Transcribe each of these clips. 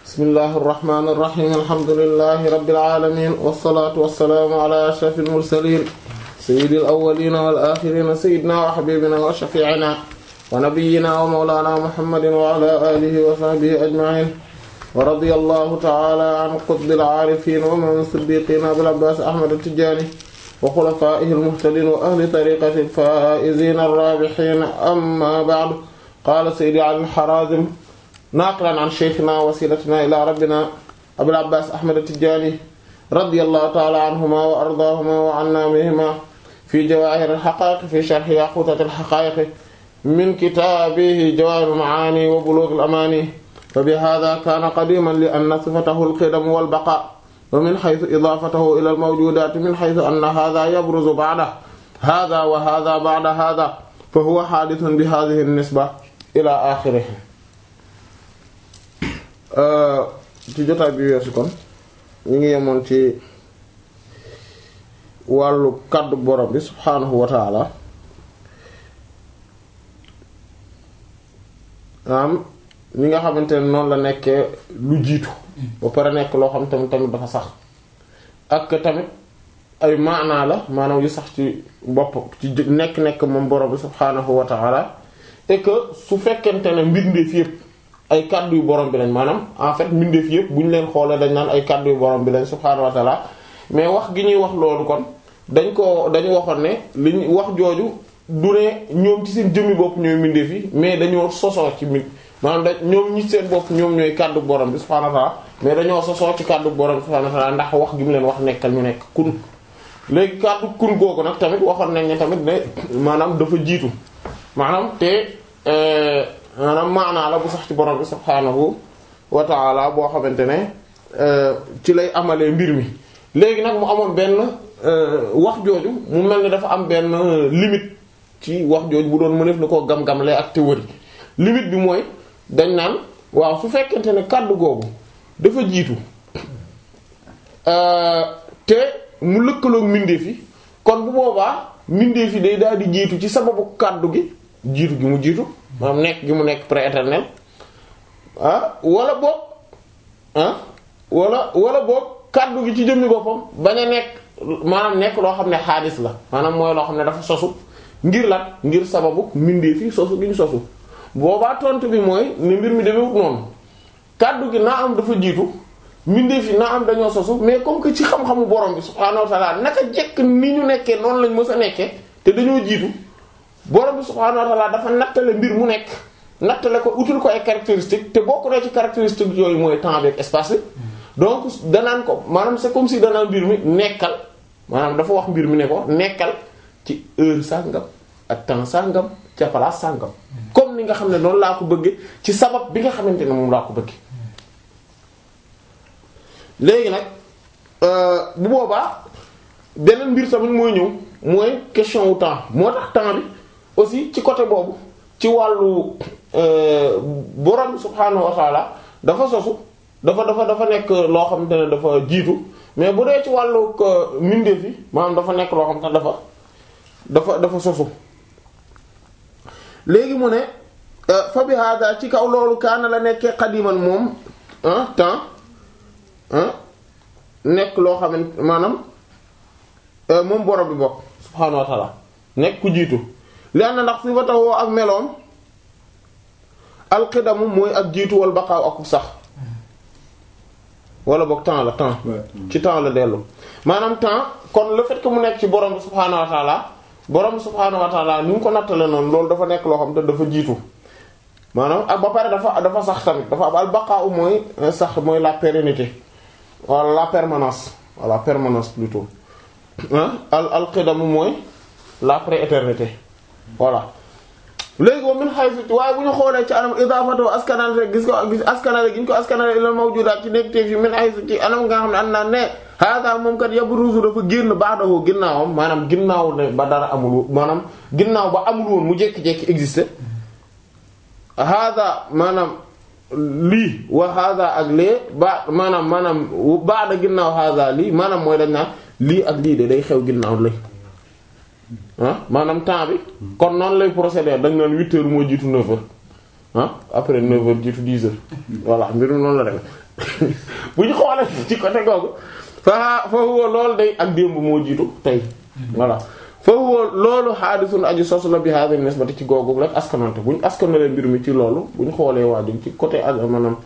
bismillahi irrahmani irrahim alhamdulilahi rabbil alamin wassalatu wassalaamu ala ashrafil mursalin sayyidil awwalina wal akhirina sayyidina wa habibina wa shafi'ina wa nabiyyina wa mawlana muhammadin wa ala alihi wa sahbihi ajma'in wa radiyallahu ta'ala an qutbil aarifin wa man siddiqina abil abbas ahmad at-tijani wa khulafaihi al-muhtadin wa ahli tariqati al-faa'izin ar-rabihin amma ba'du qala sayyidi ali al-harazim naaqilan an shaykhina wasilatina ila rabbina abil abbas ahmad at-tijani radiyallahu ta'ala anhuma wa ardaahuma wa anna bihima fi jawahir al-haqa'iq fi sharh yaqutat al-haqa'iq min kitabihi jawahir al-ma'ani wa bulugh al-amani fa bihadha kana qadiman li anna sifatahu al-qidam wal baqa wa min haythu idafatahu ila al-mawjudat min haythu anna hadha yabruzu ba'da hadha wa hadha ba'da hadha fa huwa hadithun bi hadhihi an-nisba ila akhirih ci jotaay bi weesu kon ñu ngi yemoon ci wàllu kàddu borom bi subhaanahu wa taala am ñi nga xamante ne noonu la nekkee lu jiitu ba pare nekk loo xam tamit tamit dafa sax ak tamit ay maanaa la maanaam yu sax ci bopp ci nekk-nekk moom borom bi subhaanahu wa taala et que su fekkente ne mbindeef yépp ay kàddu yu borom bi lañ maanaam en fait mbindeef yëpp bu ñu leen xoolee dañ naan ay kàddu yu borom bi lañ subhaanahu wa ta'ala mais wax gi ñuy wax loolu kon dañ ko dañu waxoon ne li ñu wax jooju du ne ñoom ci seen jëmmi bopp ñooy mbindeef yi mais dañoo sosoo ci mi maanaam da ñoom ñi seen bopp ñoom ñooy kàddu borom bi subhaanahu wa ta'ala mais dañoo sosoo ci kàddu borom bi subhaanahu wa ta'ala ndax wax gi mu leen wax nekkal ñu nekk kun léegi kàddu kun googu nag tamit waxoon nañ ne tamit ne maanaam dafa jiitu maanaam te maanaam maanaa la bu sax ci borom bi subhaanahu wa ta'ala boo xamante ne ci lay amalee mbir mi léegi nag mu amoon benn wax jooju mu mel ni dafa am benn limite ci wax jooju bu doon mëneef na koo gam-gamle ak théorie limite bi mooy dañ naan waaw su fekkente ne kàddu googu dafa jiitu te mu lëkkaloog mbindeef yi kon bu boobaa mbindeef yi day daal di jiitu ci sababu kàddu gi jiitu gi mu jiitu maanaam nekk gi mu nekk prééternel ah wala boog ah wala wala boog kàddu gi ci jëmmi boppam bañ a nekk maanaam nekk loo xam ne xaadis la maanaam mooy loo xam ne dafa sosu ngir lan ngir sababu mbindeef yi sosu gi ñu sosu boobaa tontu bi mooy ne mbir mi demewut noonu kàddu gi naa am dafa jiitu mbindeef yi naa am dañoo sosu mais comme que ci xam-xamu borom bi subhaanahu wa ta'ala naka jekk ni ñu nekkee noonu lañ mës a nekkee te dañoo jiitu borom bi subhaanahu wa ta'ala dafa nattale mbir mu nekk nattale ko utul ko ay caractéristiques te bokk na ci caractéristiques yooyu mooy temps avec espace bi donc danaan ko maanaam c'est comme si danaan mbir mi nekkal maanaam dafa wax mbir mi ne ko nekkal ci heure sàngam ak temps sàngam ca place sàngam comme ni nga xam ne noonu laa ko bëggee ci sabab bi nga xamante ne moom laa ko bëggee léegi nag bu boobaa beneen mbir tamit mooy ñëw mooy question wu temps moo tax temps bi aussi ci côté boobu ci wàllu borom subhaanahu wa taala dafa sosu dafa dafa dafa nekk loo xamante ne dafa jiitu mais bu dee ci wàllu mbindeef yi maanaam dafa nekk loo xamante ne dafa dafa dafa sosu léegi mu ne fa bi hada ci kaw loolu kaana la nekkee xadiman moom temps nekk loo xamante maanaam moom borom bi bokk subhaanahu wa taala nekk ku jiitu li am na ndax si ba taxoo ak meloom alxidamu mooy ak jiitu wal baqaaw ak sax wala boog temps la temps ci temps la dellu maanaam temps kon le fait que mu nekk ci borom bi subhaanahu wa taala borom bi subhaanahu wa taala ni mu ko nattale noonu loolu dafa nekk loo xam te dafa jiitu maanaam ak ba pare dafa dafa sax tamit dafa am al baqaaw mooy sax mooy la pérennité wala la permanence wala permanence plutôt al alxidamu mooy la prééternité voilà léegi moom min haythu waaye bu ñu xoolee ci anam idaafatu askanale gis ko gis askanale gi ñu ko askanale ilal mawjudaat ci nekk teef yi min haythu ci anam nga xam ne am naa ne hada moom kat yabruzu dafa génn ba'dahu ginnaawam maanaam ginnaaw ne ba dara amul maanaam ginnaaw ba amul woon mu jékki-jékki existé hada maanaam lii wa hada ak lee ba maanaam maanaam ba'da ginnaaw hada lii maanaam mooy dañ naan lii ak lii de day xew ginnaaw lay ah maanaam temps bi kon noonu lay procéder dañ naan huit heures moo jiitu neuf heures ah après neuf heures jiitu dix heures voilà mbir mi noonu la def bu ñu xoolee ci côté googu fa fa huwa loolu day ak démb moo jiitu tey voilà fa huwa loolu haadisun aju sos la bi hadhihi nisbati ci googu rek askanante bu ñu askanalee mbir mi ci loolu bu ñu xoolee waajur ci côté ak maanaam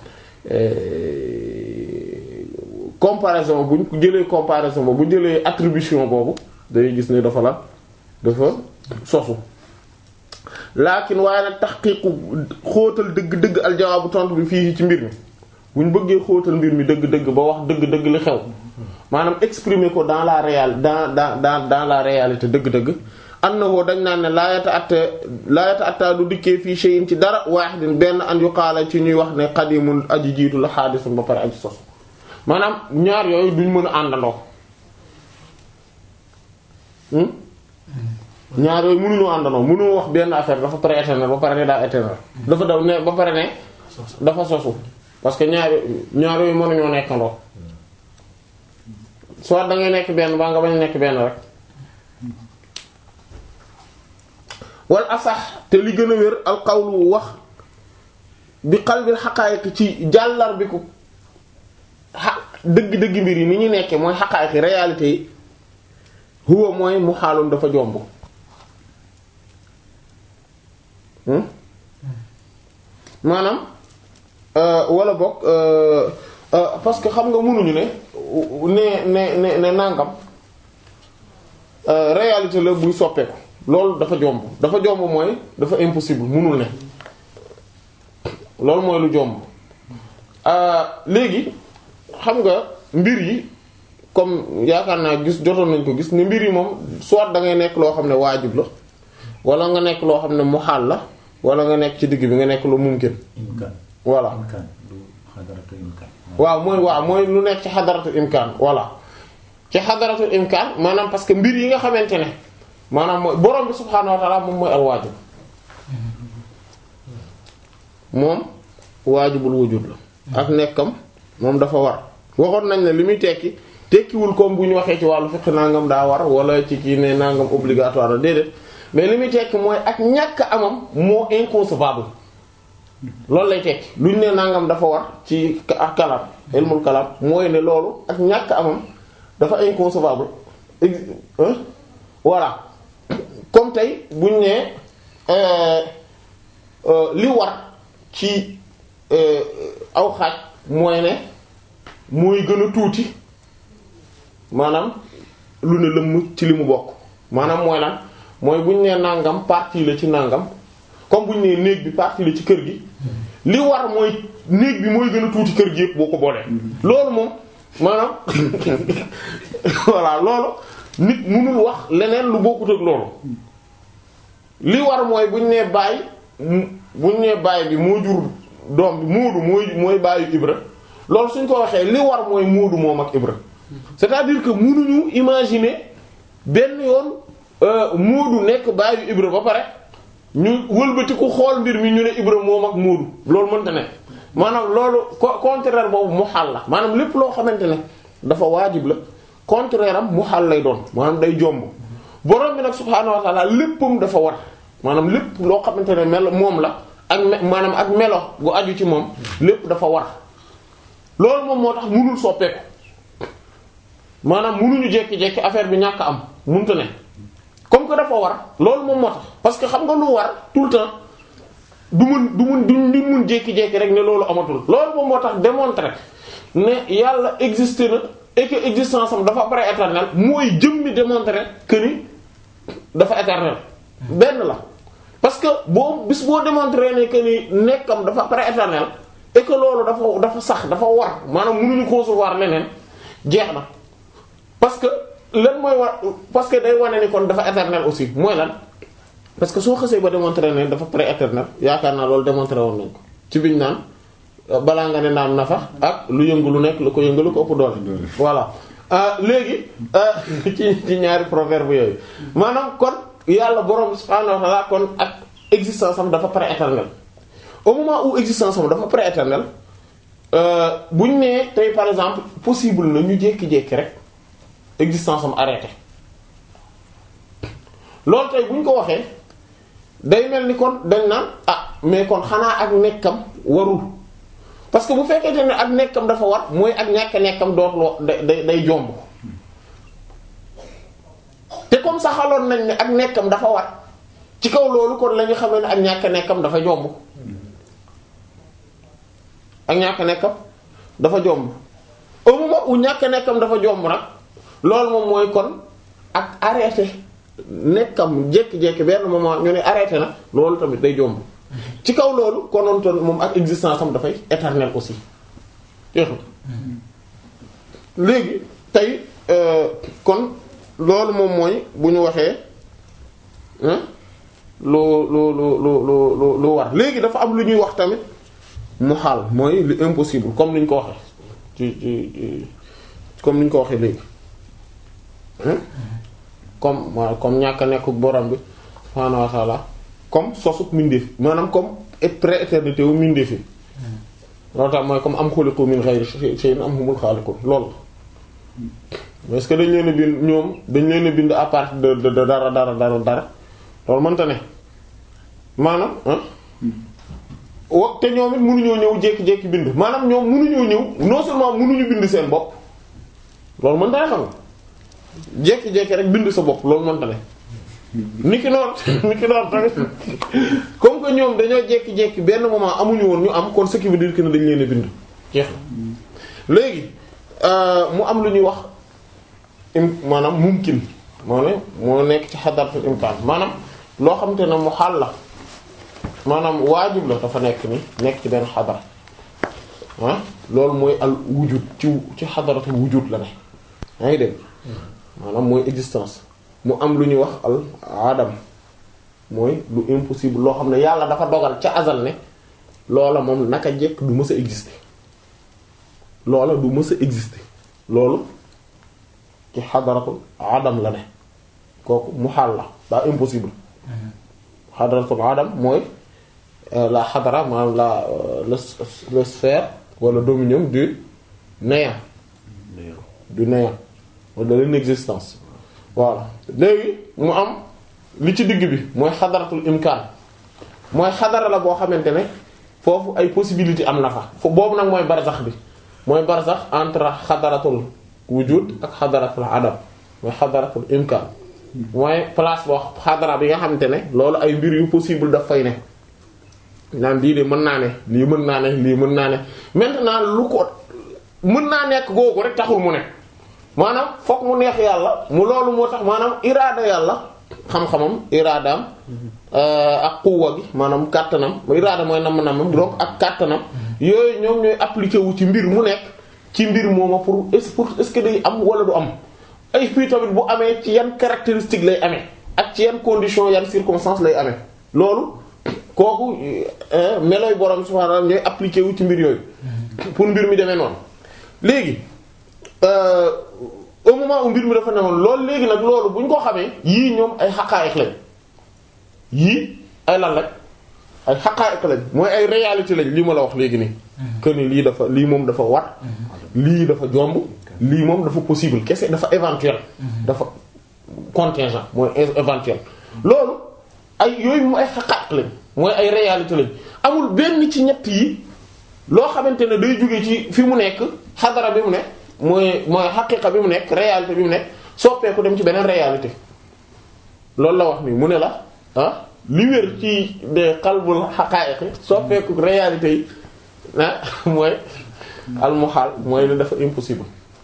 comparaison bu ñu jëlee comparaison boobu bu ñu jëlee attribution boobu day gis ne dafa la dafa sosu laakin waaye nag taxqiiqu xóotal dëgg-dëgg aljawaabu tontu bi fii ci mbir mi bu ñu bëggee xóotal mbir mi dëgg-dëgg ba wax dëgg-dëgg li xew maanaam exprimer ko dans la réal dans dans dans dans la réalité dëgg-dëgg annahu dañ naan ne laayata atta laayata atta du dikkee fii shay'in ci dara waahidin benn an yuqaala ci ñuy wax ne qadimun aji jiitu la xaadisun ba pare aji sos maanaam ñaar yooyu duñ mën a àndandoo ñaar yooyu mënuñoo àndandoo mënoo wax benn affaire dafa pré-éternel ba pare ne daa éternel dafa daw ne ba pare ne dafa sosu parce que ñaar ñaar yooyu mënuñoo nekkandoo soit da ngay nekk benn baa nga bañ a nekk benn rek wal asax te li gën a wér al qawlu wax bi qalbil xaqaayiq ci jàllar bi ko xa dëgg-dëgg mbir yi ni ñu nekkee mooy xaqaayiq réalité yi huwa mooy mu xaaloon dafa jomb maanaam wala bokk parce que xam nga mënuñu ne ne ne ne ne nangam réalité la buy soppeeku loolu dafa jomb dafa jomb mooy dafa impossible mënul ne loolu mooy lu jomb léegi xam nga mbir yi comme yaakaar naa gis jotoon nañ ko gis ne mbir yi moom soit da ngay nekk loo xam ne waajib la wala nga nekk loo xam ne muhaal la wala nga nekk ci digg bi nga nekk lu mumkin voilà waaw mooy waaw mooy lu nekk ci xadaratul imkaan voilà ci xadaratul imkaan maanaam parce que mbir yi nga xamante ne maanaam mooy borom bi subhaanahu wa ta'ala moom mooy al waajib moom waajibul wujud la ak nekkam moom dafa war waxoon nañ ne li muy tekki tekkiwul comme bu ñu waxee ci wàllu fiqh nangam daa war wala ci kii ne nangam obligatoire la déedéet mais li muy tekki mooy ak ñàkk amam moo inconcevable loolu lay tekki lu ñu ne nangam dafa war ci ak kalam ilmul kalam mooy ne loolu ak ñàkk amam dafa inconcevable voilà comme tey bu ñu ne li war ci aw xaaj mooy ne mooy gën a tuuti maanaam lu ne lëmm ci li mu bokk maanaam mooy lan mooy bu ñu nee nangam partie la ci nangam comme bu ñu nee néeg bi partie la ci kër gi li war mooy néeg bi mooy gën a tuuti kër gi yëpp boo ko boolee. loolu moom maanaam voilà loolu nit mënul wax leneen lu bokkut ak loolu li war mooy bu ñu nee baay bu ñu nee baay bi moo jur doom bi muudu mooy mooy baayu Ibra loolu suñ ko waxee li war mooy muudu moom ak Ibra. c'est-à-dire que mënuñu imaginer benn yoon Moodu nekk baayu Ibra ba pare ñu wëlbati ku xool mbir mi ñu ne Ibra moom ak Moodu loolu mënta ne maanaam loolu contraire boobu mu xaal la maanaam lépp loo xamante ne dafa waajib la contraire am mu xaal lay doon maanaam day jomb borom bi nag subhaanahu wa ta'ala léppam dafa war maanaam lépp loo xamante ne mel moom la ak maanaam ak melo gu aju ci moom lépp dafa war loolu moom moo tax mënul soppeeku. maanaam munuñu jekki-jekki affaire bi ñàkk am munta ne comme que dafa war loolu moom moo tax parce que xam nga lu war tout le temps du mun du mun du mun jékki-jékki rek ne loolu amatul loolu moom moo tax démontrer ne yàlla existé na et que existence am dafa pré-éternel mooy jëmmi démontrer que ni dafa éternel benn la parce que boo bis boo démontrer ne que ni nekkam dafa pré-éternel et que loolu dafa dafa sax dafa war maanaam munuñu concevoir leneen jeex na parce que lan mooy war parce que day wane ni kon dafa éternel aussi mooy lan parce que soo xasee ba démontrer ne dafa pré-éternel yaakaar naa loolu démontrer woon nañ ko ci biñ naan balaa nga ne naan nafa ak lu yëngu lu nekk lu ko yëngu lu ko ëpp doole. voilà léegi ci ci ñaari proverbe yooyu maanaam kon yàlla borom subhaanahu wa ta'ala kon ak existence am dafa pré-éternel au moment où existence am dafa pré-éternel buñ nee tey par exemple possible na ñu jékki-jékki rek. existence am arrêté loolu tey bu ñu ko waxee day mel ni kon dañ naan ah mais kon xanaa ak nekkam warul parce que bu fekkente ne ak nekkam dafa war mooy ak ñàkk nekkam dootul day day day jomb te comme saxaloon nañ ne ak nekkam dafa war ci kaw loolu kon la ñu xamee ne ak ñàkk nekkam dafa jomb ak ñàkk nekkam dafa jomb au moment où ñàkk nekkam dafa jomb nag loolu moom mooy kon ak arrêté nekkam jékki-jékki benn moment ñu ne arrêté na loolu tamit day jomb ci kaw loolu konoon toon moom ak existence am dafay éternel aussi jeex na léegi tey kon loolu moom mooy bu ñu waxee lu lu lu lu lu lu war léegi dafa am lu ñuy wax tamit mu xaal mooy lu impossible comme ni ñu ko waxee ci ci comme ni ñu ko waxee léegi comme waaw comme ñàkk a nekk borom bi subhaanahu wa ta'ala comme sosuk mindeef maanaam comme pré-éternité wu mindeef yi loolu tax mooy comme am xuliqu min ghayri shay'in am humul xaaliqun loolu est-ce que dañ leen a bind ñoom dañ leen a bind à partir de de dara dara dara dara loolu mënta ne maanaam ah wa te ñoom it mënuñoo ñëw jékki-jékki bind maanaam ñoom mënuñoo ñëw non seulement mënuñu bind seen bopp loolu mënta ne xam nga jékki-jékki rek bind sa bopp loolu mënta ne niki noonu niki noonu tamit comme que ñoom dañoo jékki-jékki benn moment amuñu woon ñu am kon ce qui veut dire que ne dañ leen a bind jeex na léegi mu am lu ñuy wax im maanaam mumkin moo ne moo nekk ci xadaratul imkaan maanaam loo xamante ne mu xaal la maanaam waajib la dafa nekk ni nekk ci benn xadara ah loolu mooy al wujud ci ci xadaratul wujud la ne yaa ngi dégg maanaam mooy existence mu am lu ñuy wax al adam mooy lu impossible loo xam ne yàlla dafa dogal ca azal ne loola moom naka jekk du mës a exister loola du mës a exister loolu ci xadaratul adam la ne kooku mu xaal la daa impossible xadaratul adam mooy la xadara maanaam la le sphère wala dominium du néant du néant wala de l'inexistence voilà léegi mu am li ci digg bi mooy xadaratul imkaan mooy xadara la boo xamante ne foofu ay possibilité am na fa fo boobu nag mooy barzax bi mooy barzax entre xadaratul wujud ak xadaratul adam mooy xadaratul imkaan mooy place boo xadara bi nga xamante ne loolu ay mbir yu possible daf fay ne naan lii de mën naa ne lii mën naa ne lii mën naa ne maintenant lu ko mën naa nekk googu rek taxul mu ne maanaam fokk mu neex yàlla mu loolu moo tax maanaam iraada yàlla xam-xamam iraadaam ak quwwa gi maanaam kàttanam iraada mooy nam-namam donc ak kàttanam yooyu ñoom ñooy appliqué wu ci mbir mu nekk ci mbir mooma pour est pour est-ce que day am wala du am ay fii tamit bu amee ci yan caractéristique lay amee ak ci yan condition yan circonstance lay amee loolu kooku melooy borom subhaanahu wa ta'aala ñooy appliqué wu ci mbir yooyu pour mbir mi demee noonu léegi au moment où mbir mi dafa newoon loolu léegi nag loolu bu ñu ko xamee yii ñoom ay xaqaa'iq lañ yii ay lan lañ ay xaqaa'iq lañ mooy ay réalité lañ lii ma la wax léegi nii que ni lii dafa lii moom dafa war lii dafa jomb lii moom dafa possible kese dafa éventuel dafa contingent mooy éventuel loolu ay yooyu moom ay xaqaa'iq lañ mooy ay réalité lañ amul benn ci ñett yi loo xamante ne day jóge ci fi mu nekk xadara bi mu nekk mooy mooy xaqiqa bi mu nekk réalité bi mu nekk soppeeku dem ci beneen réalité loolu la wax ni mu ne la ah li wér ci de xalbul xaqaa'iq soppeeku réalité yi ah mooy almuhaal mooy ne dafa impossible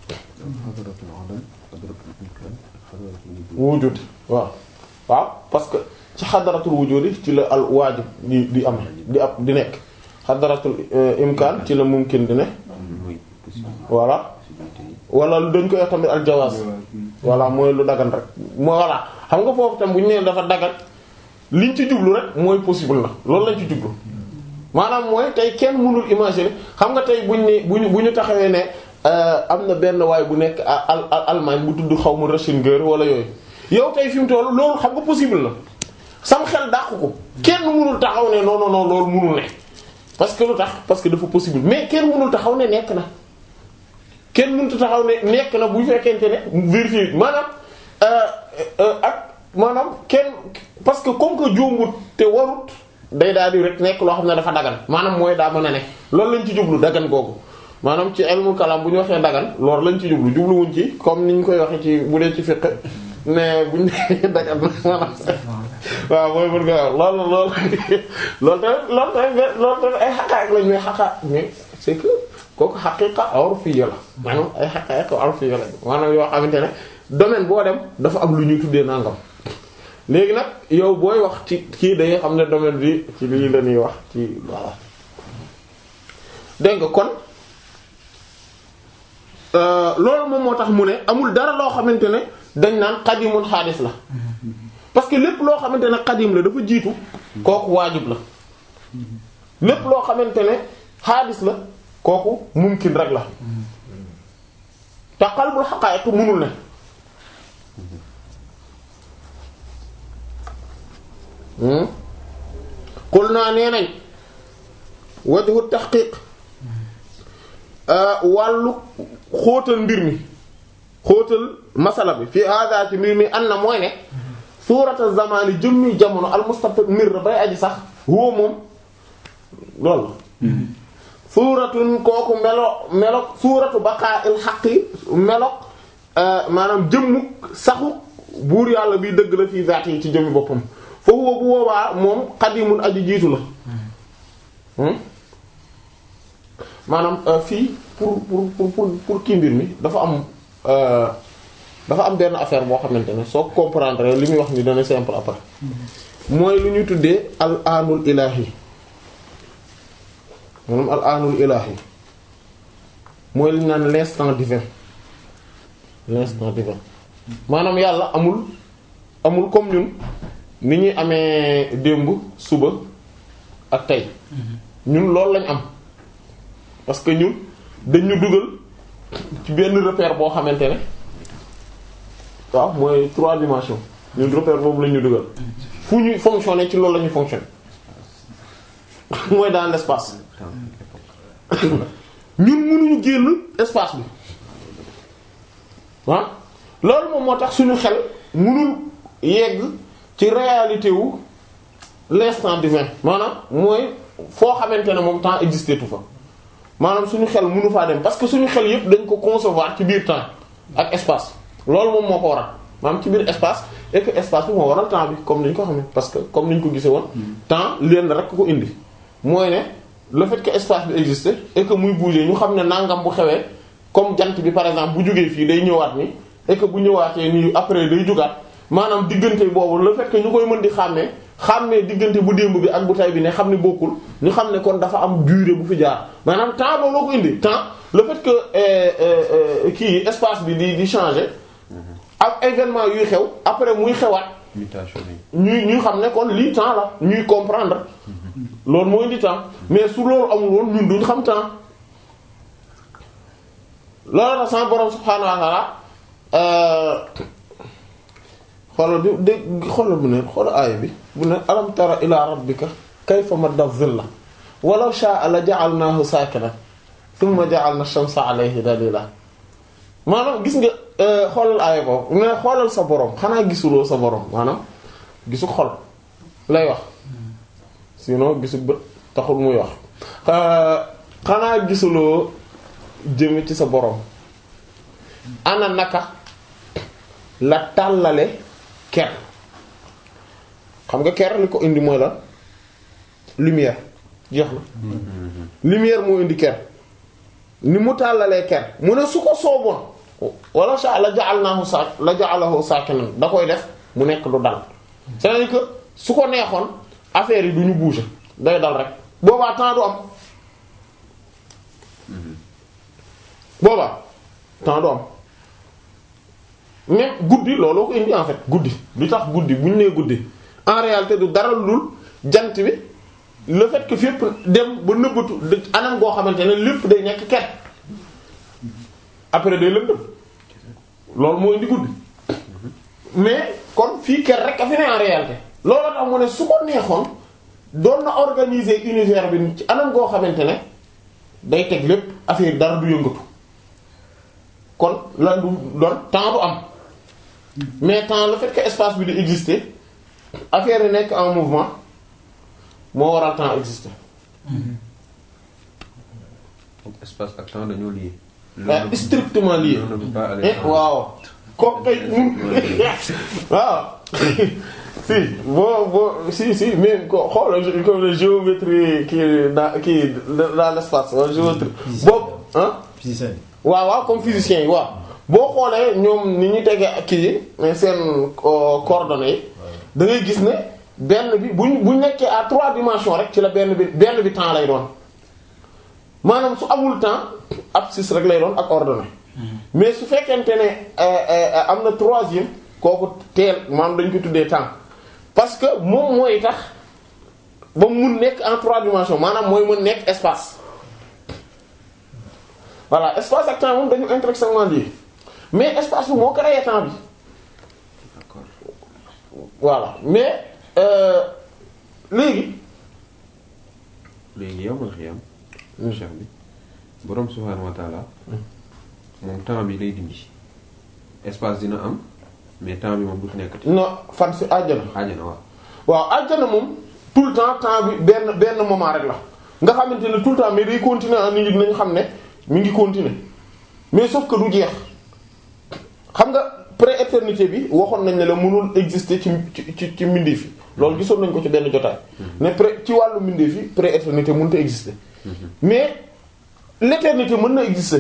wujud waaw waaw parce que ci xadaratul wujudi ci la al waajib di di am di ab di nekk xadaratul imkaan ci la mumkin di ne voilà wala dañ koy wax tamit al jawaaz voilà mooy lu dagan rek voilà xam nga foofu tam bu ñu nee dafa dagan liñ ci jublu rek mooy possible na loolu lañ ci jublu maanaam mooy tey kenn mënul imaginer xam nga tey buñ ne buñu bu ñu taxawee ne am na benn waay bu nekk al Allemagne bu tudd xaw ma Ratzinger wala yooyu yow tey fi mu toll loolu xam nga possible na sam xel dàq ko kenn mënul taxaw ne non non non loolu mënul ne parce que lu tax parce que dafa possible mais kenn mënul taxaw ne nekk na kenn mënut taxaw ne nekk na bu fekkente ne vérifier maanaam ak maanaam kenn parce que comme que jombut te warut day daal di rek nekk loo xam ne dafa dagan maanaam mooy daa mën a ne loolu lañ ci jublu dagan googu maanaam ci ilmul kalam bu ñu waxee dagan loolu lañ ci jublu jubluwuñ ci comme ni ñu koy waxee ci bu dee ci fiqh mais buñ nee dagan maanaam waaw mooy mën nga wax loolu loolu loolu tamit loolu tamit loolu tamit ay xaqaaq lañ mais xaqaaq mais c'est que kooku xaqiqa urfiyya la maanaam ay xaqaaq urfiyya la maanaam yoo xamante ne domaine boo dem dafa am lu ñuy tuddee nangam léegi nag yow booy wax ci kii day xam ne domaine bi ci lii la ñuy wax ci voilà dégg nga kon loolu moom moo tax mu ne amul dara loo xamante ne dañ naan xadimun xaadis la parce que lépp loo xamante ne xadim la dafa jiitu kooku waajib la lépp loo xamante ne xaadis la kooku mumkin rek la te qalbul haqa'iq mënul ne qul naa nee nañ wajhu tahqiq wàllu xóotal mbir mi xóotal masala bi fii hada ci mbir mi an na mooy ne suurata zamani jëmmi jamono almustamir bay aji sax huwa moom loolu suuratun kooku melo melo suuratu baqa'il haqqi melo maanaam jëmmu saxu buur yàlla biy dëgg la fii zaati yi ci jëmmi boppam fa huwa bu boobaa moom qadimun aji jiitu la maanaam fii pour pour pour pour kii mbir mi dafa am dafa am benn affaire boo xamante ne soo comprendre li muy wax ni dana simple après mooy lu ñuy tuddee al aanul ilaahi maanaam al aanul ilaahi mooy li ñu naan l'instant divin l'instant divin maanaam yàlla amul amul comme ñun ni ñuy amee démb suba ak tey ñun loolu lañ am parce que ñun dañ ñu dugal ci benn repère boo xamante ne waaw mooy trois dimensions ñun repère boobu lañ ñu dugal fu ñuy fonctionner ci loolu la ñuy fonctionner mooy dans l'espace ñun mënuñu génn espace bi ah loolu moom moo tax suñu xel mënul yegg ci réalité wu l'instant divin maanaam mooy foo xamante ne moom temps existé tu fa maanaam suñu xel mënu faa dem parce que suñu xel yépp dañ ko concevoir ci biir temps ak espace loolu moom moo ko waral maanaam ci biir espace et que espace bi moo waral temps bi comme ni ñu ko xamee parce que comme ni ñu ko gisee woon temps leen rek ko indi mooy ne le fait que espace bi existe et que muy bouger ñu xam ne nangam bu xewee comme jant bi par exemple bu jógee fii day ñëwaat ni et que bu ñëwaatee nii après day jógaat maanaam diggante boobu le fait que ñu koy mën di xàmmee xàmmee diggante bu démb bi ak bu tay bi ne xam ne bokkul ñu xam ne kon dafa am durée bu fi jaar maanaam temps looloo ko indi temps le fait que kii espace bi di di changer ak événement yuy xew après muy xewaat mutation ñuy ñuy xam ne kon lii temps la ñuy comprendre loolu moo indi temps mais su loolu amul woon ñun duñ xam temps loolu tax sama borom subhaanahu wa ta'ala xoolal bi dégg xoolal bu ne xoolal aaya bi bu ne alam tara ila rabbika kayfa madda dhilla walaw sha'a la ja'alnahu sakinan thumma ja'alna ash-shamsa alayhi dalila maanaam gis nga xoolal aaya boobu mais xoolal sa borom xanaa gisuloo sa borom maanaam gisu xol lay wax sinon gisu bët taxul muy wax xanaa gisuloo jëme ci sa borom ana naka la tàllale ker xam nga ker li ko indi mooy la lumière jeex na lumière moo indi ker ni mu tàllalee ker mu ne su ko sooboon wala sha la ja'alnahu sa la ja'alahu sakinan da koy def mu nekk lu dal c'est-à-dire que su ko neexoon affaire yi du ñu bouger day dal rek boobaa temps du am boobaa temps du am mais guddi looloo ko indi en fait guddi lu tax guddi bu ñu nee guddi en réalité du dara lu jant bi le fait que fépp dem ba nëbbatu anam goo xamante ne lépp day nekk ker après day lëndëm loolu moo indi guddi mais kon fii ker rek a fi ne en réalité loolu tax mu ne su ko neexoon doon na organiser univers bi ci anam goo xamante ne day teg lépp affaire dara du yëngatu kon lan du doon temps du am mais temps le fait que espace bi di exister affaire yi nekk en mouvement moo waral temps exister donc espace ak temps dañoo lié. ah strictement lié L'un ne peut pas aller eh sans- waaw kooku kay waaw si boo boo si si mais ko xoolal comme géométrie kii dans kii dans l'espace wala géométrie boobu ah physicien yi. waaw waaw comme physiciens yi waaw boo xoolee ñoom ni ñu tegee ak kii yi seen euh, coordonnées yi da ngay gis ne benn bi buñ buñ nekkee à trois dimensions rek ci la benn bi benn bi temps lay doon maanaam su amul temps abscisse rek lay doon ak ordonnée mais su fekkente ne euh, euh, am na troisième kooku teel maanaam dañ ko tuddee temps parce que moom mooy tax ba mu mun nekk en trois dimensions maanaam mooy mun nekk espace voilà espace ak temps moom dañu intrinsèquement liés mais espace bi moo créé temps bi D'accord. voilà mais euh, léegi léegi yow ma xiyam. cheikh bi borom subhaanahu wa taala moom temps bi lay dindi espace dina am mais temps bi moom du fi nekkati. no fan si àjjana xaajana waaw. waaw àjjana moom tout le temps temps bi benn benn moment rek la nga xamante ne tout le temps mais day continuer ah nit ñi dinañ xam ne mi ngi continuer mais sauf que du jeex xam nga pré-éternité bi waxoon nañ ne la mënul exister ci ci ci ci mbindeef yi loolu gisoon nañ ko ci benn jotaay. ne pré ci wàllu mbindeef yi pré-éternité mënut a exister. mais l'éternité mën na exister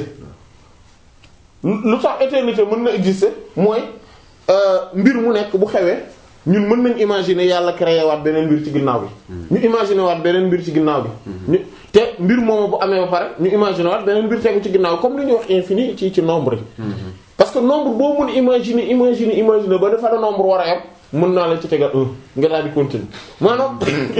lu tax éternité mën na exister mooy euh, mbir mu nekk bu xewee ñun mën nañ imaginer yàlla créé waat beneen mbir ci ginnaaw bi. ñu imaginer waat beneen mbir ci ginnaaw bi. ñu te mbir moomu bu amee ba pare ñu imaginer waat beneen mbir tegu ci ginnaaw comme li ñuy wax infini ci ci nombre yi. parce que nombre boo mun imaginer imaginer imaginer ba dafa la nombre war a yam mën naa la ci tegal un nga daal di continuer maanaam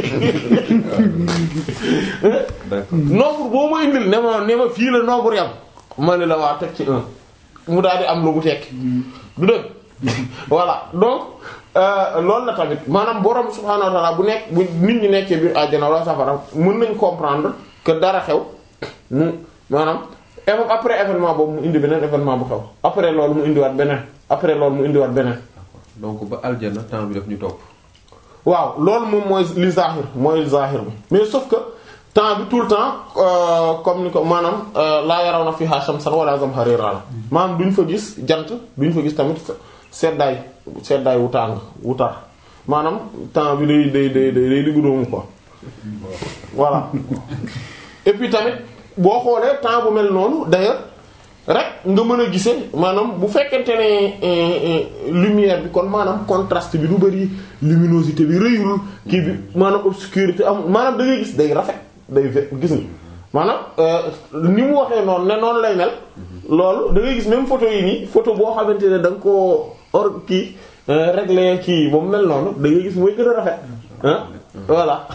d'accord. nombre boo ma indil ne ma ne ma fii la nombre yam ma ne la waa teg ci un mu daal di am lu mu tekki du dëgg voilà donc euh, loolu la tamit maanaam borom subhaanahu wa ta'ala bu nekk bu nit ñi nekkee biir àjjana wala safara mën nañ comprendre que dara xew mu maanaam éve- après événement boobu mu indi beneen événement bu xew après loolu mu indiwaat beneen après loolu mu indiwaat beneen donc ba aljana temps bi daf ñu topp. waaw loolu moom mooy li zahir mooy zahir bi mais sauf que temps bi tout le temps euh, comme ni ko maanaam euh, laa yaraw na fiha shamsan wala zamharira la maanaam duñ fa gis jant duñ fa gis tamit seddaay seddaay wu tàng wu tar maanaam temps bi day day day day day diggu doomu quoi voilà et puis tamit boo xoolee temps bu mel noonu d'ailleurs rek nga mën a gisee maanaam bu fekkente ne euh, euh, lumière bi kon maanaam contraste bi du bari luminosité bi rëyul kii bi maanaam obscurité amul maanaam da ngay gis day rafet day ve- gis nga maanaam euh, ni mu waxee noonu ne noonu lay mel loolu da ngay gis même photo yi nii photo boo xamante ne da nga koo or kii euh, régler kii ba mu mel noonu da ngay gis mooy gën a rafet ah voilà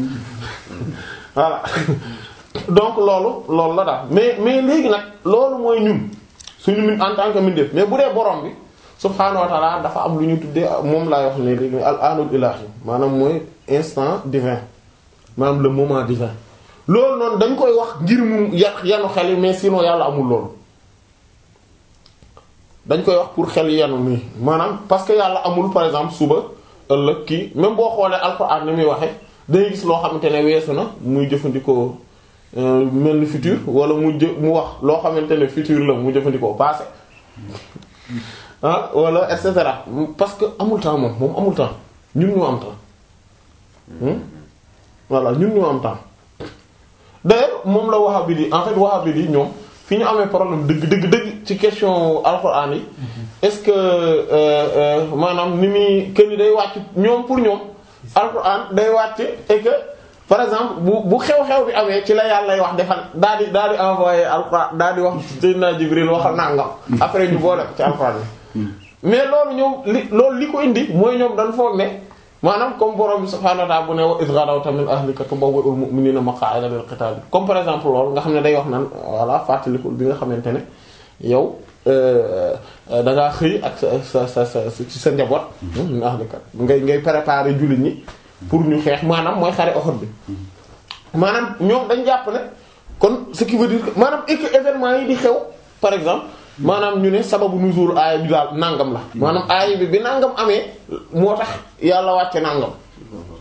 voilà donc loolu loolu la daal mais mais léegi nag loolu mooy ñun suñu min en tant que mindeef mais bu dee borom bi subhaanahu wa ta'ala dafa am lu ñu tuddee moom laay wax ne léegi al anul ilahi maanaam mooy instant divin maanaam le moment divin loolu noonu dañ koy wax ngir mu ya yanu xel yi mais sinon yàlla amul loolu dañ koy wax pour xel yanu nii maanaam parce que yàlla amul par exemple suba ëllëg kii même boo xoolee alxuraan ni muy waxe dangay gis loo xamante ne weesu na muy jëfandikoo euh, mel ni futur wala mu jë mu wax loo xamante ne futur la mu jëfandikoo passé ah wala et cetera parce que amul temps moom moom amul temps ñun ñoo am temps Hmm? voilà ñun ñoo am temps d'ailleurs moom la wahhabite yi en fait wahhabite yi ñoom fi ñu amee problème dëgg dëgg dëgg ci question alxuraan yi est-ce que euh, euh, maanaam ni muy que ni day wàcc ñoom pour ñoom alxuraan day wàcc et que par exemple bu bu xew-xew bi amee ci la yàlla lay wax defal daal di daal di envoyer alxuraan daal di wax Seydina Jibril waxal nangam après ñu boole ko ci alxuraan bi mais loolu ñoom li loolu li ko indi mooy ñoom dañ foog ne maanaam comme borom bi subhaanahu wa ta'ala bu ne wa iz ghadawta min ahlika tubawwi'ul mu'minina maq'ada lil qital comme par exemple loolu nga xam ne day wax naan voilà fàttalikul bi nga xamante ne yow da ngaa xëy ak sa sa sa sa ci sa njaboot. min ahlika ngay ngay préparer jullit ñi pour ñu xeex maanaam mooy xare Uhud bi. maanaam ñoom dañ jàpp ne kon ce qui veut dire que maanaam et que événement yi di xew par exemple. maanaam ñu ne sababu nuzul aaya bi daal nangam la maanaam aaya bi bi nangam amee moo tax yàlla wàcce nangam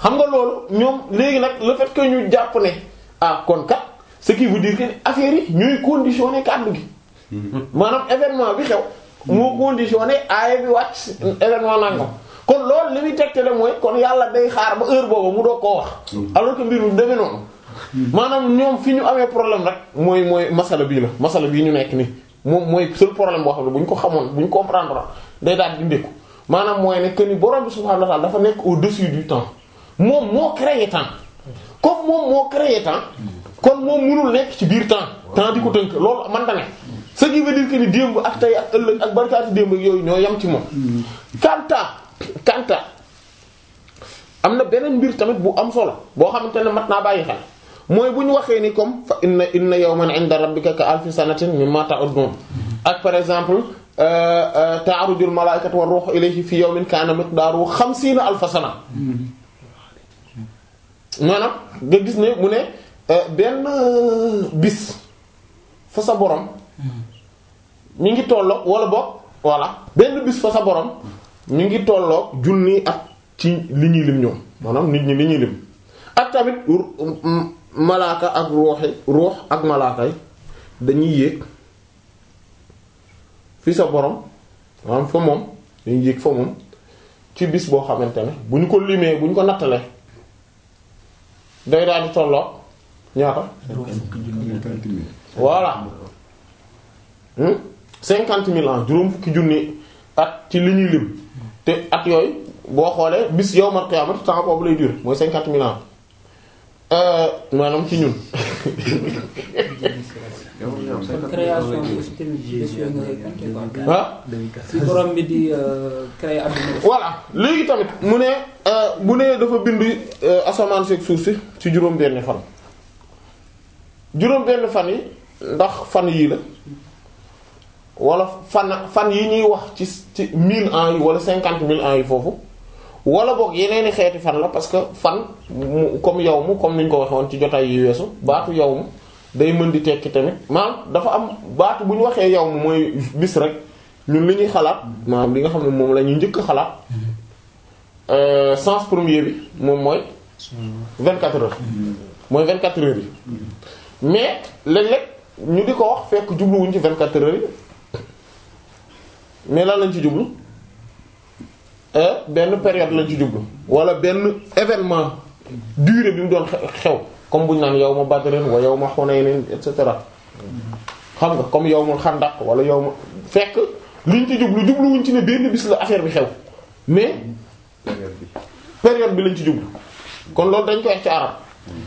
xam nga loolu ñoom léegi nag le fait que ñu jàpp ne ah kon kat ce qui veut dire que affaire yi ñuy conditionné kàddu gi maanaam événement bi xew moo conditionné aaya bi wàcc événement nangam kon loolu li muy tegtale mooy kon yàlla day xaar ba heure boobu mu doog koo wax alors que mbir mi demee noonu maanaam ñoom fi ñu amee problème rek mooy mooy masala bii la masala bii ñu nekk nii moom mooy seul problème boo xam ne bu ñu ko xamoon bu ñu comprendre day daal di ndékku maanaam mooy ne que ni borom bi subhaanahu wa ta'ala dafa nekk au-dessus du temps moom moo créé temps comme moom moo créé temps kon moom mënul nekk ci biir temps temps di ko tënk loolu man da ne ce qui veut dire que ni démb ak tey ak ëllëg ak barkaati démb ak yooyu ñoo yam ci moom kanta kanta am na beneen mbir tamit bu am solo boo xamante ne mat naa bàyyi xel mooy bu ñu waxee ni comme fa inna inna yawman 'inda rabbika ka alfi sanatin mimma ta'udun ak par exemple ta'rujul malaa'ikatu war ruuhu ilayhi fi yawmin kana miqdaruhu xamsiina alfa sana maanaam nga gis ne mu ne benn bis fa sa borom mi ngi tolloog wala boog voilà benn bis fa sa borom mi ngi tolloog junni at ci li ñuy lim ñoom maanaam nit ñi li ñuy lim ak tamit malaaka ak ruuxi ruux ak malaaka yi dañuy yéeg fi sa borom maanaam fa moom dañuy yéeg fa moom ci bis boo xamante ne bu ñu ko limee bu ñu ko nattalee day daal di tolloog ñaata voilà cinquante mille ans juróom fukki junni at ci li ñuy lim te at yooyu boo xoolee bis yawmal qiyaamati temps boobu lay durer mooy cinquante mille ans maanaam ci ñun. kon création bi aussi tamit bés yooyu nga koy compter quoi. ah. si borom bi di créer adduna voilà léegi tamit mu ne bu ne dafa bind asamaan seeg suuf si ci juróom-benni fan. juróom-benn fan yi ndax fan yii la wala fan fan yi ñuy wax ci ci mille ans yi wala cinquante mille ans yi foofu wala boog yeneeni xeeti fan la parce que fan mu comme yow mu comme ni ñu ko waxee woon ci jotaay yi weesu baatu yow mu day mën di tekki tamit maanaam dafa am baatu bu ñu waxee yow mu mooy bis rek ñun li ñuy xalaat maanaam li nga xam ne moom la ñuy njëkk xalaat sens premier bi moom mooy vingt quatre heures mooy vingt quatre heures yi mais léeg-léeg ñu di ko wax fekk jubluwuñ ci vingt quatre heures yi mais lan lañ ci jublu benn période lañ ci jublu wala benn événement durée bi mu doon xew comme bu ñu naan yawma badrin wa yawma hunaynin et cetera xam nga comme yawmul xandaq wala yawma fekk liñ ci jublu jubluwuñ ci ne benn bis la affaire bi xew mais période bi lañ ci jublu kon loolu dañ koy wax ci arab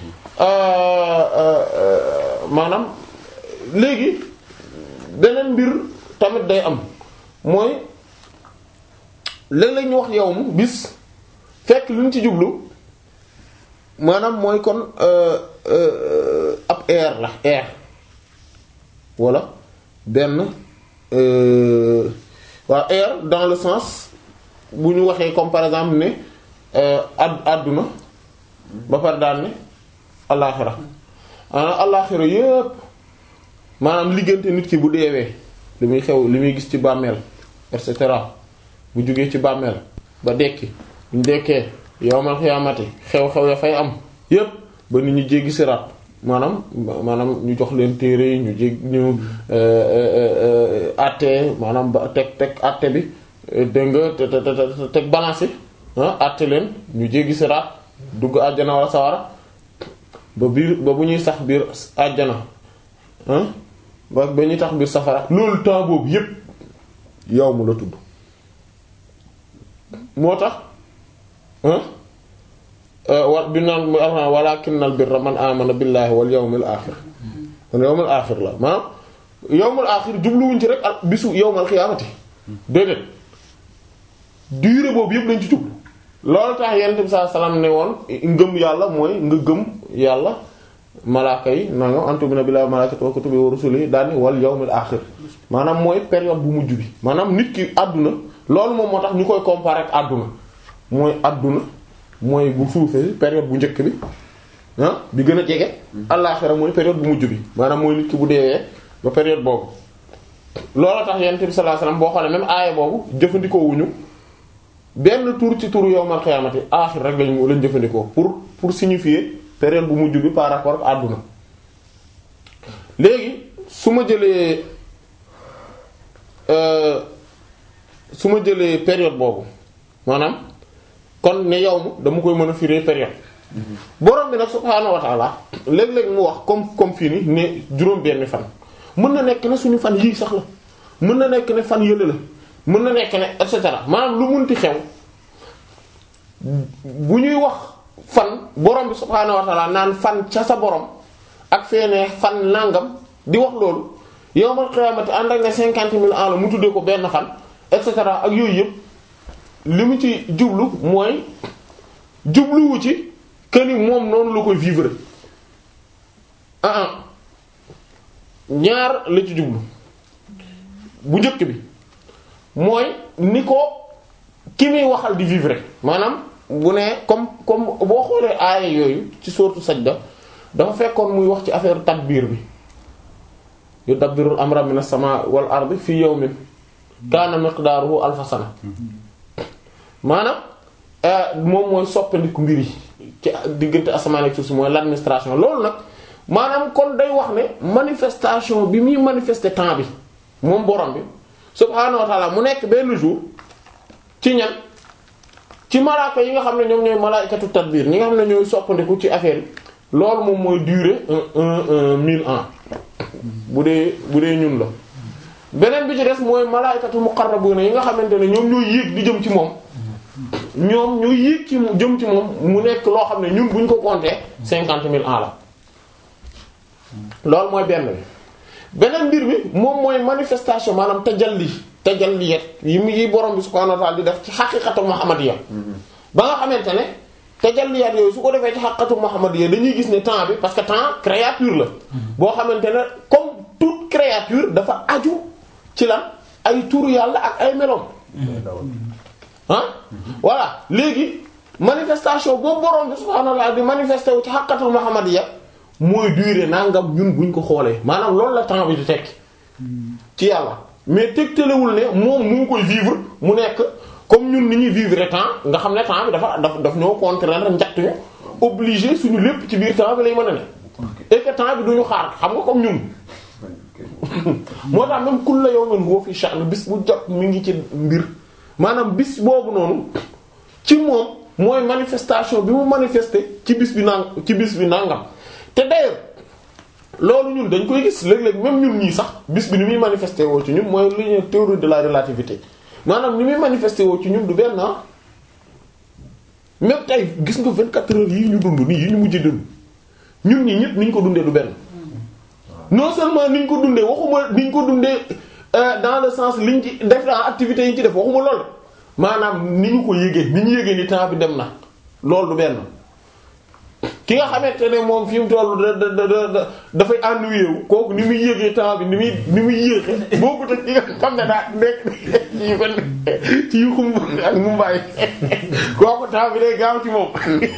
maanaam léegi beneen mbir tamit day am mooy léeg-léeg ñu wax yow mu bis fekk lu ñu ci jublu maanaam mooy kon ab air la air walla benn waa air dans le sens bu ñu waxee comme par exemple ne ad àdduna ba pare daal ne allaaxira maanaam allaaxira yépp maanaam liggante nit ki bu deewee li muy xew li muy gis ci bàmmeel et cetera bu jógee ci bàmmeel ba dekki bu ñu dekkee yowmal xiyaamati xew-xew ya fay am yépp ba nit ñu jéggi siraat maanaam maanaam ñu jox leen téere yi ñu jég ñu àtte maanaam ba teg teg àtte bi dégg nga te te te teg balance yi ah àtte leen ñu jéggi siraat dugg àjjana wala sawara ba biir ba bu ñuy sax biir àjjana ah ba ba ñuy tax biir safara loolu temps boobu yépp yow mu la tudd moo tax wa bi naan mu alxam walakinnal birra man amana billahi wal yawmil axir kon yawmil axir la maanaam yawmil axir jubluwuñ ci rek ak bisu yawmal xiyaamati déedéet durée boobu yëpp lañ ci jublu loolu tax yonent bi sallallahu alayhi wasallam ne woon ngëm yàlla mooy nga gëm yàlla malaaka yi nanga antumina billahi wa malaikati wa kutubi wa rusuli daal ni wal yawmil axir maanaam mooy période bu mujj bi maanaam nit ki àdduna loolu moom moo tax ñu koy comparer ak àdduna mooy àdduna mooy bu suufee période bu njëkk bi ah bi gën a jege. àllaaxira mooy période bu mujj bi maanaam mooy nit ki bu deewee ba période boobu. loolu tax yonent bi sallallahu alayhi wasallam boo xoolee même aaya boobu jëfandikoo wuñu benn tur ci turu yawmal qiyaamati aaxir rek lañ lañ jëfandikoo pour pour signifier période bu mujj bi par rapport ak àdduna léegi su ma jëlee euh, su ma jëlee période boobu maanaam kon ne yow mu dama koy mën a firé période borom bi nag subhaanahu wa ta'ala léeg-léeg mu wax comme comme fii ni ne juróom benn fan mën na nekk ne suñu fan yii sax la mën na nekk ne fan yële la mën na nekk ne et cetera maanaam lu munti xew bu ñuy wax fan borom bi subhaanahu wa ta'ala naan fan ca sa borom ak feenee fan nangam di wax loolu yawmal qiyaamati ànd ak ne cinquante mille ans la mu tuddee ko benn fan et cetera ak yooyu yëpp li mu ci jublu mooy jubluwu ci que ni moom noonu la koy vivre ah ah ñaar la ci jublu bu njëkk bi mooy ni ko ki muy waxal di vivre maanaam bu ne comme comme boo xoolee aaya yooyu ci sourate Sajda dafa fekkoon muy wax ci affaire tadbiir bi yudabbirul amra minas samaa wal ardi fi yawmin kaana miqdaaruhu alfa sana maanaam moom mooy soppandiku mbir yi ci diggante asamaan ak suuf si mooy l'administration loolu nag maanaam kon day wax ne manifestation bi muy manifester temps bi moom borom bi subhaanahu wa ta'ala mu nekk benn jour ci ñan ci malaaka yi nga xam ne ñoom ñooy malaa'ikatu tadbir ñi nga xam ne ñooy soppandiku ci affaire yi loolu moom mooy durer un un un mille ans bu dee bu dee ñun la beneen bi ci des mooy malaa'ikatu muqarrabuna yi nga xamante ne ñoom ñooy yéeg di jëm ci moom ñoom ñooy yéeg ci jëm ci moom mu nekk loo xam ne ñun bu ñu ko compter cinquante mille ans la loolu mooy benn bi beneen mbir bi moom mooy manifestation maanaam tajalli tajalliyat yi mu yi borom bi subhanahu wa ta'ala di def ci xaqiqatu muhammadiyya ba nga xamante ne tajalliyat yooyu su ko defee ci xaqiqatu muhammadiyya dañuy gis ne temps bi parce que temps créature la boo xamante ne comme toute créature dafa aju ci lan ay turu yàlla ak ay meloom ah voilà léegi manifestation boobu borom bi subhanahu wa ta'ala di manifesté wu ci xaqiqatul muhammadiyya mooy durée nangam ñun buñ ko xoolee maanaam loolu la temps bi di tekki ci yàlla mais tegtalewul ne moom mu ngi koy vivre mu nekk comme ñun ni ñuy vivre temps nga xam ne temps bi dafa daf daf ñoo contraindre njatt ñu obligé suñu lépp ci biir temps bi lay mën a ne et que temps bi duñu xaar xam nga comme ñun moo tax même kulla yawmin huwa fi sha'n bis bu jot mi ngi ci mbir maanaam bis boobu noonu ci moom mooy manifestation bi mu manifester ci bis bi nang ci bis bi nangam te d'ailleurs loolu ñun dañ koy gis léeg-léeg même ñun ñii sax bis bi ni muy manifester woo ci ñun mooy li ñuy théorie de la relativité maanaam ni muy manifester woo ci ñun du benn ah même tey gis nga 24 heures yi ñu dund nii yi ñu mujj dund ñun ñii ñëpp ni ñu ko dundee du benn non seulement ni ñu ko dundee waxuma ni ñu ko dundee dans le sens liñ ci def dans activités yi ñu ci def waxuma lool maanaam ni ñu ko yëgee ni ñu yëgee ni temps bi dem na loolu du benn. ki nga xamante ne moom fi mu toll da da da dafay ennuyé wu kooku ni muy yéegee temps bi ni muy ni muy yéexe boo ko teg ki nga xam ne daa nekk ci yu ko ci yu xumb ak mumbaay kooku temps bi day gaaw ci moom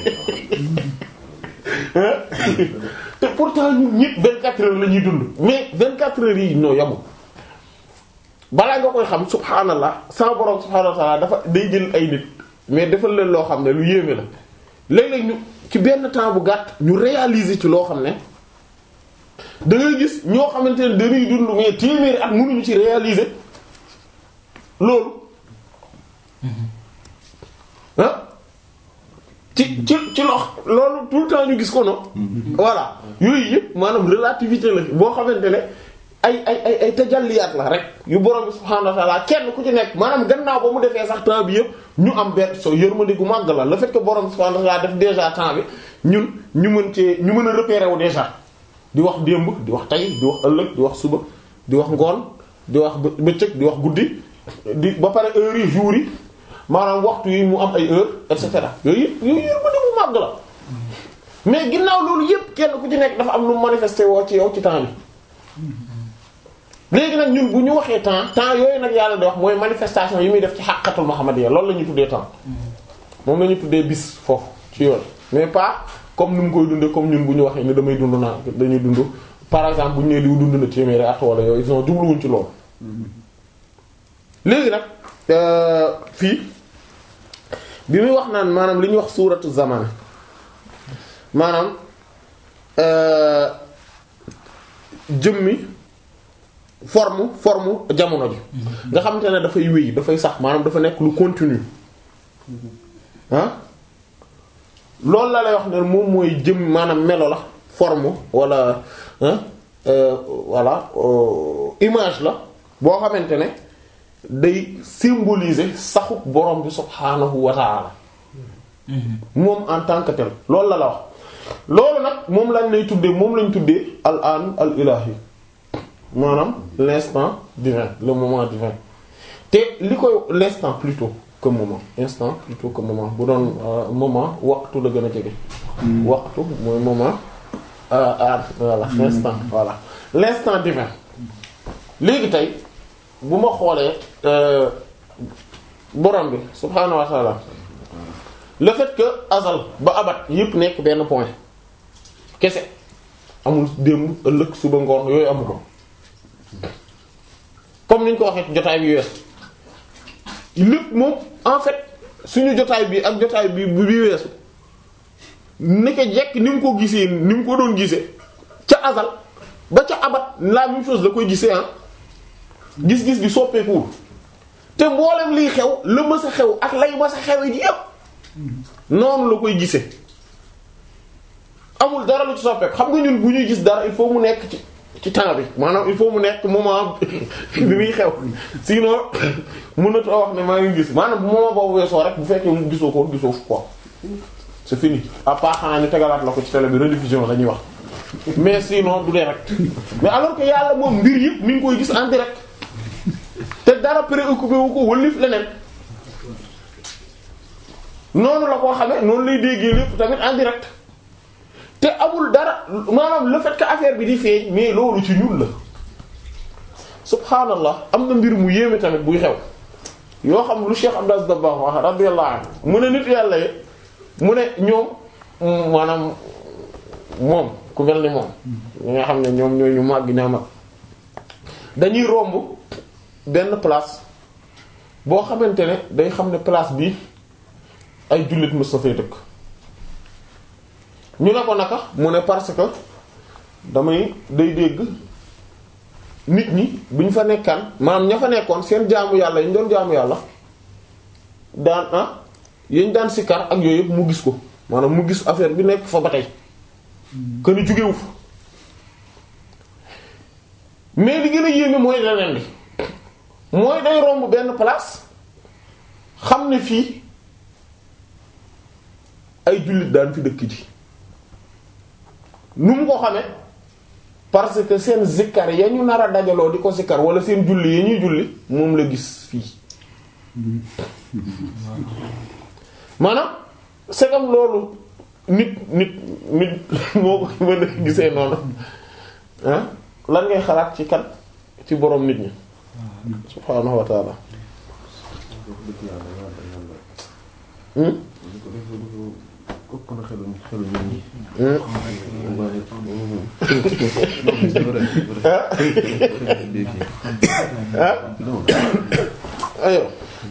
te pourtant ñun ñëpp 24 heures la ñuy dund mais 24 heures yi ñoo yamul balaa nga koy xam subhaanallah sama borom subhaanahu wa ta'ala dafa day jël ay nit mais defal leen loo xam ne lu yéeme la léeg-léeg ñu ci benn temps bu gàtt ñu réaliser ci loo xam ne da ngay gis ñoo xamante ne dañuy dund mais téeméeri at mënuñu ci réaliser loolu ah ci ci ci loo loolu tout le temps ñu gis ko no voilà yooyu yëpp maanaam relativité la boo xamante ne ay ay ay ay tajalliyaat la rek yu borom bi subhaanahu wa ta'ala kenn ku ci nekk maanaam gannaaw ba mu defee sax temps bi yëpp ñu am benn so yërmande gu màgg la le fait que borom bi subhaanahu wa ta'ala def déjà temps bi ñun ñu mën cee ñu mën a repérer wu déjà di wax démb di wax tey di wax ëllëg di wax suba di wax ngoon di wax bëccëg di wax guddi di ba pare heures yi jours yi maanaam waxtu yi mu am ay heures et cetera yooyu yëpp yooyu yërmande bu màgg la mais ginnaaw loolu yëpp kenn ku ci nekk dafa am lu manifesté woo ci yow ci temps bi léegi nag ñun bu ñu waxee temps temps yooyu nag yàlla di wax mooy manifestation yi muy def ci xàqatul muhammadiyya loolu la ñuy tuddee temps moom la ñuy tuddee bis foofu ci yoon mais pas comme ni mu koy dundee comme ñun bu ñu waxee ni damay dund naa dañuy dund par exemple bu ñu nee diw dund na téeméeri at wala yooyu ils ont jubluwuñ ci loolu. léegi nag fii bi muy wax naan maanaam li ñuy wax suuratu zaman maanaam jëmmi forme forme jamono ji nga xamante ne dafay wéy dafay sax maanaam dafa nekk lu continue ah loolu la lay wax ne moom mooy jëm maanaam melo la forme wala voilà image la boo xamante ne day symboliser saxu borom bi subhaanahu wa ta'ala moom en tant que tel loolu la la wax loolu nag moom lañ lay tuddee moom lañ tuddee al an al ilahi maanaam l'instant divin le moment divin te li koy l'instant plutôt que moment instant plutôt que moment bu doon moment waxtu la gën a jege waxtu mooy moment ah voilà l'instant voilà l'instant divin léegi tey bu ma xoolee borom bi subhaanahu wa ta'ala le fait que azal ba abat yépp nekk benn point kese amul démb ëllëg suba ngoon yooyu amu ko comme niñ ko waxee ci jotaay bi weesu lépp moom en fait suñu jotaay bi ak jotaay bi bi weesu naka jekk ni mu ko gisee ni mu ko doon gisee ca azal ba ca abat la même chose la koy gisee ah gis-gis gi soppeekuwul te mboolem liy xew la mës a xew ak lay mës a xewe ji yépp noonu la koy gisee amul dara lu ci soppeeku xam nga ñun bu ñuy gis dara il faut mu nekk ci ci temps bi maanaam il faut mu nekk moment bi muy xew sinon mënatoo wax ne maa ngi gis maanaam bu moment boobu weesoo rek bu fekkee mu gisoo ko gisoo fu quoi c'est fini à part xanaa ñu tegalaat la ko ci télé bi rediffusion la ñuy wax mais sinon du direct mais alors que yàlla moom mbir yëpp mi ngi koy gis en direct te dara préoccupé wu ko wëlif leneen noonu la koo xamee noonu lay déggee lépp tamit en direct te amul dara maanaam le fait que affaire bi di feeñ mais loolu ci ñun la subhaanallah am na mbir mu yéeme tamit buy xew yoo xam lu Cheikh Abdou Aziz Dabakh wax radiyallahu anhu mu ne nit yàlla yi mu ne ñoom maanaam moom ku mel ni moom ñi nga xam ne ñoom ñooy ñu màgg ñaa mag dañuy romb benn place boo xamante ne day xam ne place bi ay jullit mës na fay dëkk ñu ne ko naka mu ne parce que damay day dégg nit ñi bu ñu fa nekkaan maanaam ña fa nekkoon seen jaamu yàlla yi ñu doon jaamu yàlla daan ah yañ daan sikkar ak yooyu yëpp mu gis ko maanaam mu gis affaire bi nekk fa ba tey que ni jógewu fa mais li gën a yéeme mooy leneen li mooy day romb benn place xam ne fii ay jullit daan fi dëkk ji nu mu ko xamee parce que seen zikkar ya ñu nar a dajaloo di ko zikkar wala seen julli ya ñuy julli moom la gis fii maanaam segam loolu nit nit nit moo ko mën a gisee noonu ah lan ngay xalaat ci kan ci boroom nit ñi subhaanahu wa ta'ala ëpp na xelu xelu nit ñi. ayo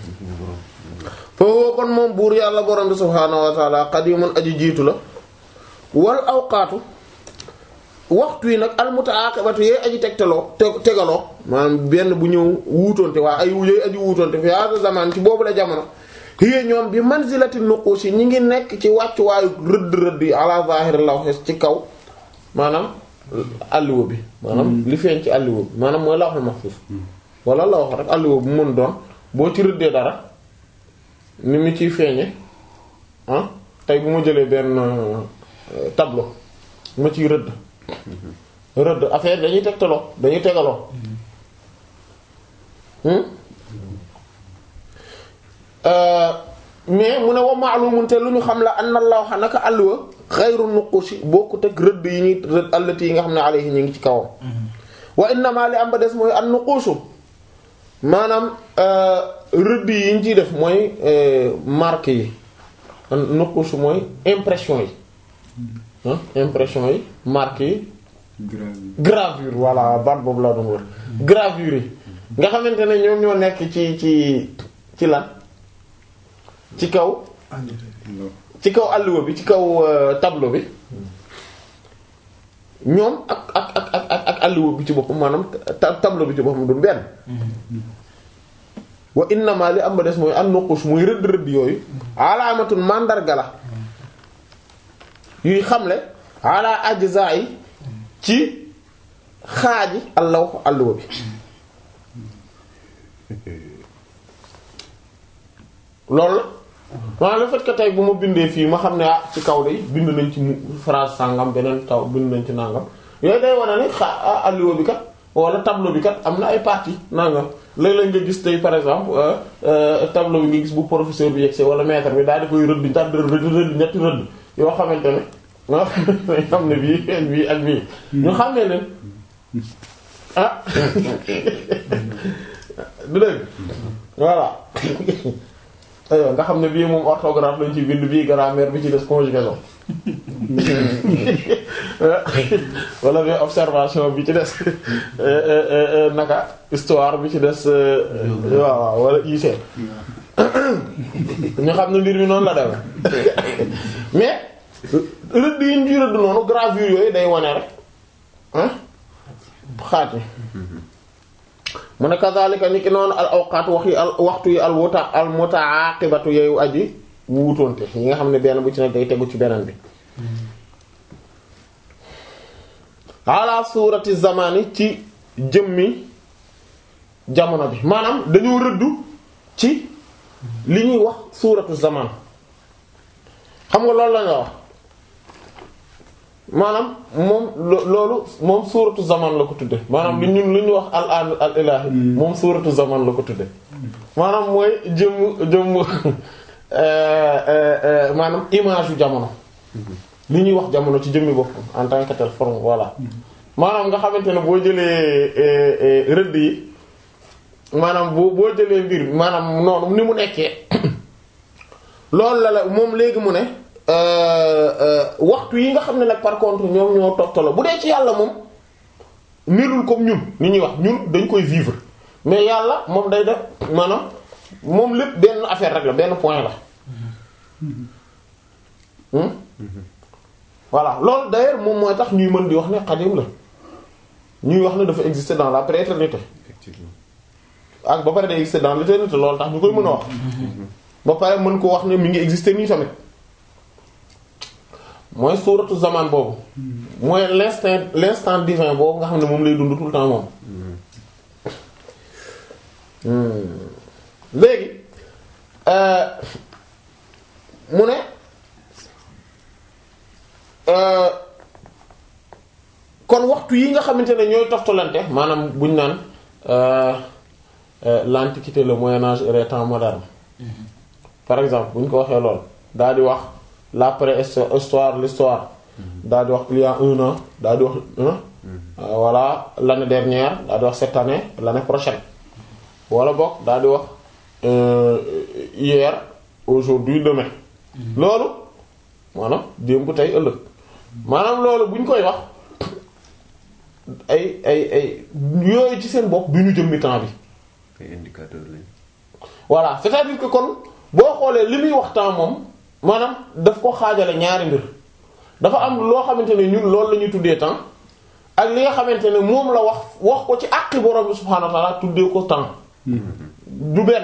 foofu kon moom buur yàlla borom bi subhaanahu wa ta'ala qadimun aji jiitu la wal awqaatu waxtu yi nag almutaaqibatu yooyu aji tegtaloo te tegaloo maanaam benn bu ñëw wuutoonte waa ay yooyu aji wuutoonte fi hada zaman ci boobu la jamono hiya ñoom bi manzilati nuqush ñi ngi nekk ci wàccuwaayu rëdd rëdd yi ala zahir lawh ci kaw maanaam alliwa bi maanaam li feeñ ci alliwa bi maanaam mooy lawhul mahfuz wala la wax rek alliwa bu mën doon boo ci rëddee dara ni mu ciy feeñe ah tey bu ma jëlee benn tableau ma ciy rëdd rëdd affaire dañuy tegtaloo dañuy tegaloo mais mu ne wa ma'lumun te lu ñu xam la anna lawha naka alluwa xayru nuqushi bokkut ak rëdd yi ñuy rëdd allati yi nga xam ne alayhi ñu ngi ci kawam wa innama li am ba des mooy an nuqushu maanaam rëdd yi ñu ciy def mooy marque yi nuqushu mooy impression yi impression yi marque yi gravure voilà baat boobu laa doon wër gravure yi nga xamante ne ñoom ñoo nekk ci ci ci lan ci kaw ci kaw alluwa bi ci kaw euh, tableau bi ñoom ak ak ak ak ak ak alluwa bi ci boppam maanaam ta- tableau bi ci boppam du benn wa innama li am ba des mooy an nuqush muy rëdd rëdd yooyu alaamatun mandarga la yuy xamle ala ajza'i ci xaaji allaw alluwa bi loolu la maanaam le fait que tey bu ma bindee fii ma xam ne ah ci kaw day bind nañ ci mu phrase sàngam beneen taw bind nañ ci nangam yooyu day wane ne xa ah alluwa bi kat wala tableau bi kat am na ay parties nangam léeg-léeg nga gis tey par exemple euh, euh, tableau bi nga gis bu professeur bi yegsee wala maître bi daal di koy rëdd daal di rëdd rëdd ñetti rëdd yoo xamante ne nga xam ne bii ak bii ak bii ñu xam ne leen ah du dëgg voilà aywa nga xam ne bii moom orthographe lañ ci bind bii grammaire bi ci des conjugaison wala bi observation bi ci des naka histoire bi ci des waaw waaw wala IC ñu xam ne mbir mi noonu la demee mais rëdd yi ñu rëdd noonu gravure yooyu day wane rek ah xaat yi mu ne kazalika ni ki noonu al awqaat wax yi al waxtu yi al wuta al mutaaqibatu yooyu aji wuutoonte yi nga xam ne benn bu ci nekk day tegu ci beneen bi ala suurati zamani ci jëmmi jamono bi maanaam dañoo rëddu ci li ñuy wax suuratu zaman xam nga loolu la nga wax maanaam moom lo- loolu moom suuratu zaman la ko tudde maanaam li ñun lu ñu wax al an al ilahi moom suuratu zaman la ko tudde maanaam mooy jëmm jëmm maanaam image yu jamono li ñuy wax jamono ci jëmmi boppam en tant que telle forme voilà maanaam nga xamante ne boo jëlee rëdd yi maanaam boo boo jëlee mbir mi maanaam noonu ni mu nekkee loolu la la moom léegi mu ne waxtu yi nga xam ne nag par contre ñoom ñoo toftaloo bu dee ci yàlla moom melul comme ñun ni ñuy wax ñun dañ koy vivre mais yàlla moom day def maanaam moom lépp benn affaire rek la benn point la hmm voilà loolu d'ailleurs moom mooy tax ñuy mën di wax ne xadim la ñuy wax ne dafa exister dans la prééternité effectivement ak ba pare day exister dans l'éternité loolu tax ñu koy mën a wax ba pare mën ko wax ne mi ngi exister nii tamit mooy suuratu zaman boobu mooy l'instant l'instant divin boobu nga xam ne moom lay dund tout le temps moom léegi mu ne kon waxtu yi nga xamante ne ñooy toftalante maanaam buñ naan l'antiquité le moyen âge et les temps modernes par exemple bu ñu ko waxee lool daal di wax l'après-histoire l'histoire daal di wax il y a un an daal di wax voilà l'année dernière daal di wax cette année l'année prochaine wala boog daal di wax hier aujourd'hui demain loolu maanaam démb tey ëllëg maanaam loolu bu ñu koy wax ay ay ay yooyu ci seen bopp du ñu jëmmi temps bi ay indicateur lañ voilà c'est-à-dire que kon boo xoolee li muy wax temps moom maanaam daf ko xaajale ñaari mbir dafa am loo xamante ne ñun loolu la ñuy tuddee temps ak li nga xamante ne moom la wax wax ko ci àqi borom bi subhaanahu wa ta'ala tuddee ko temps du benn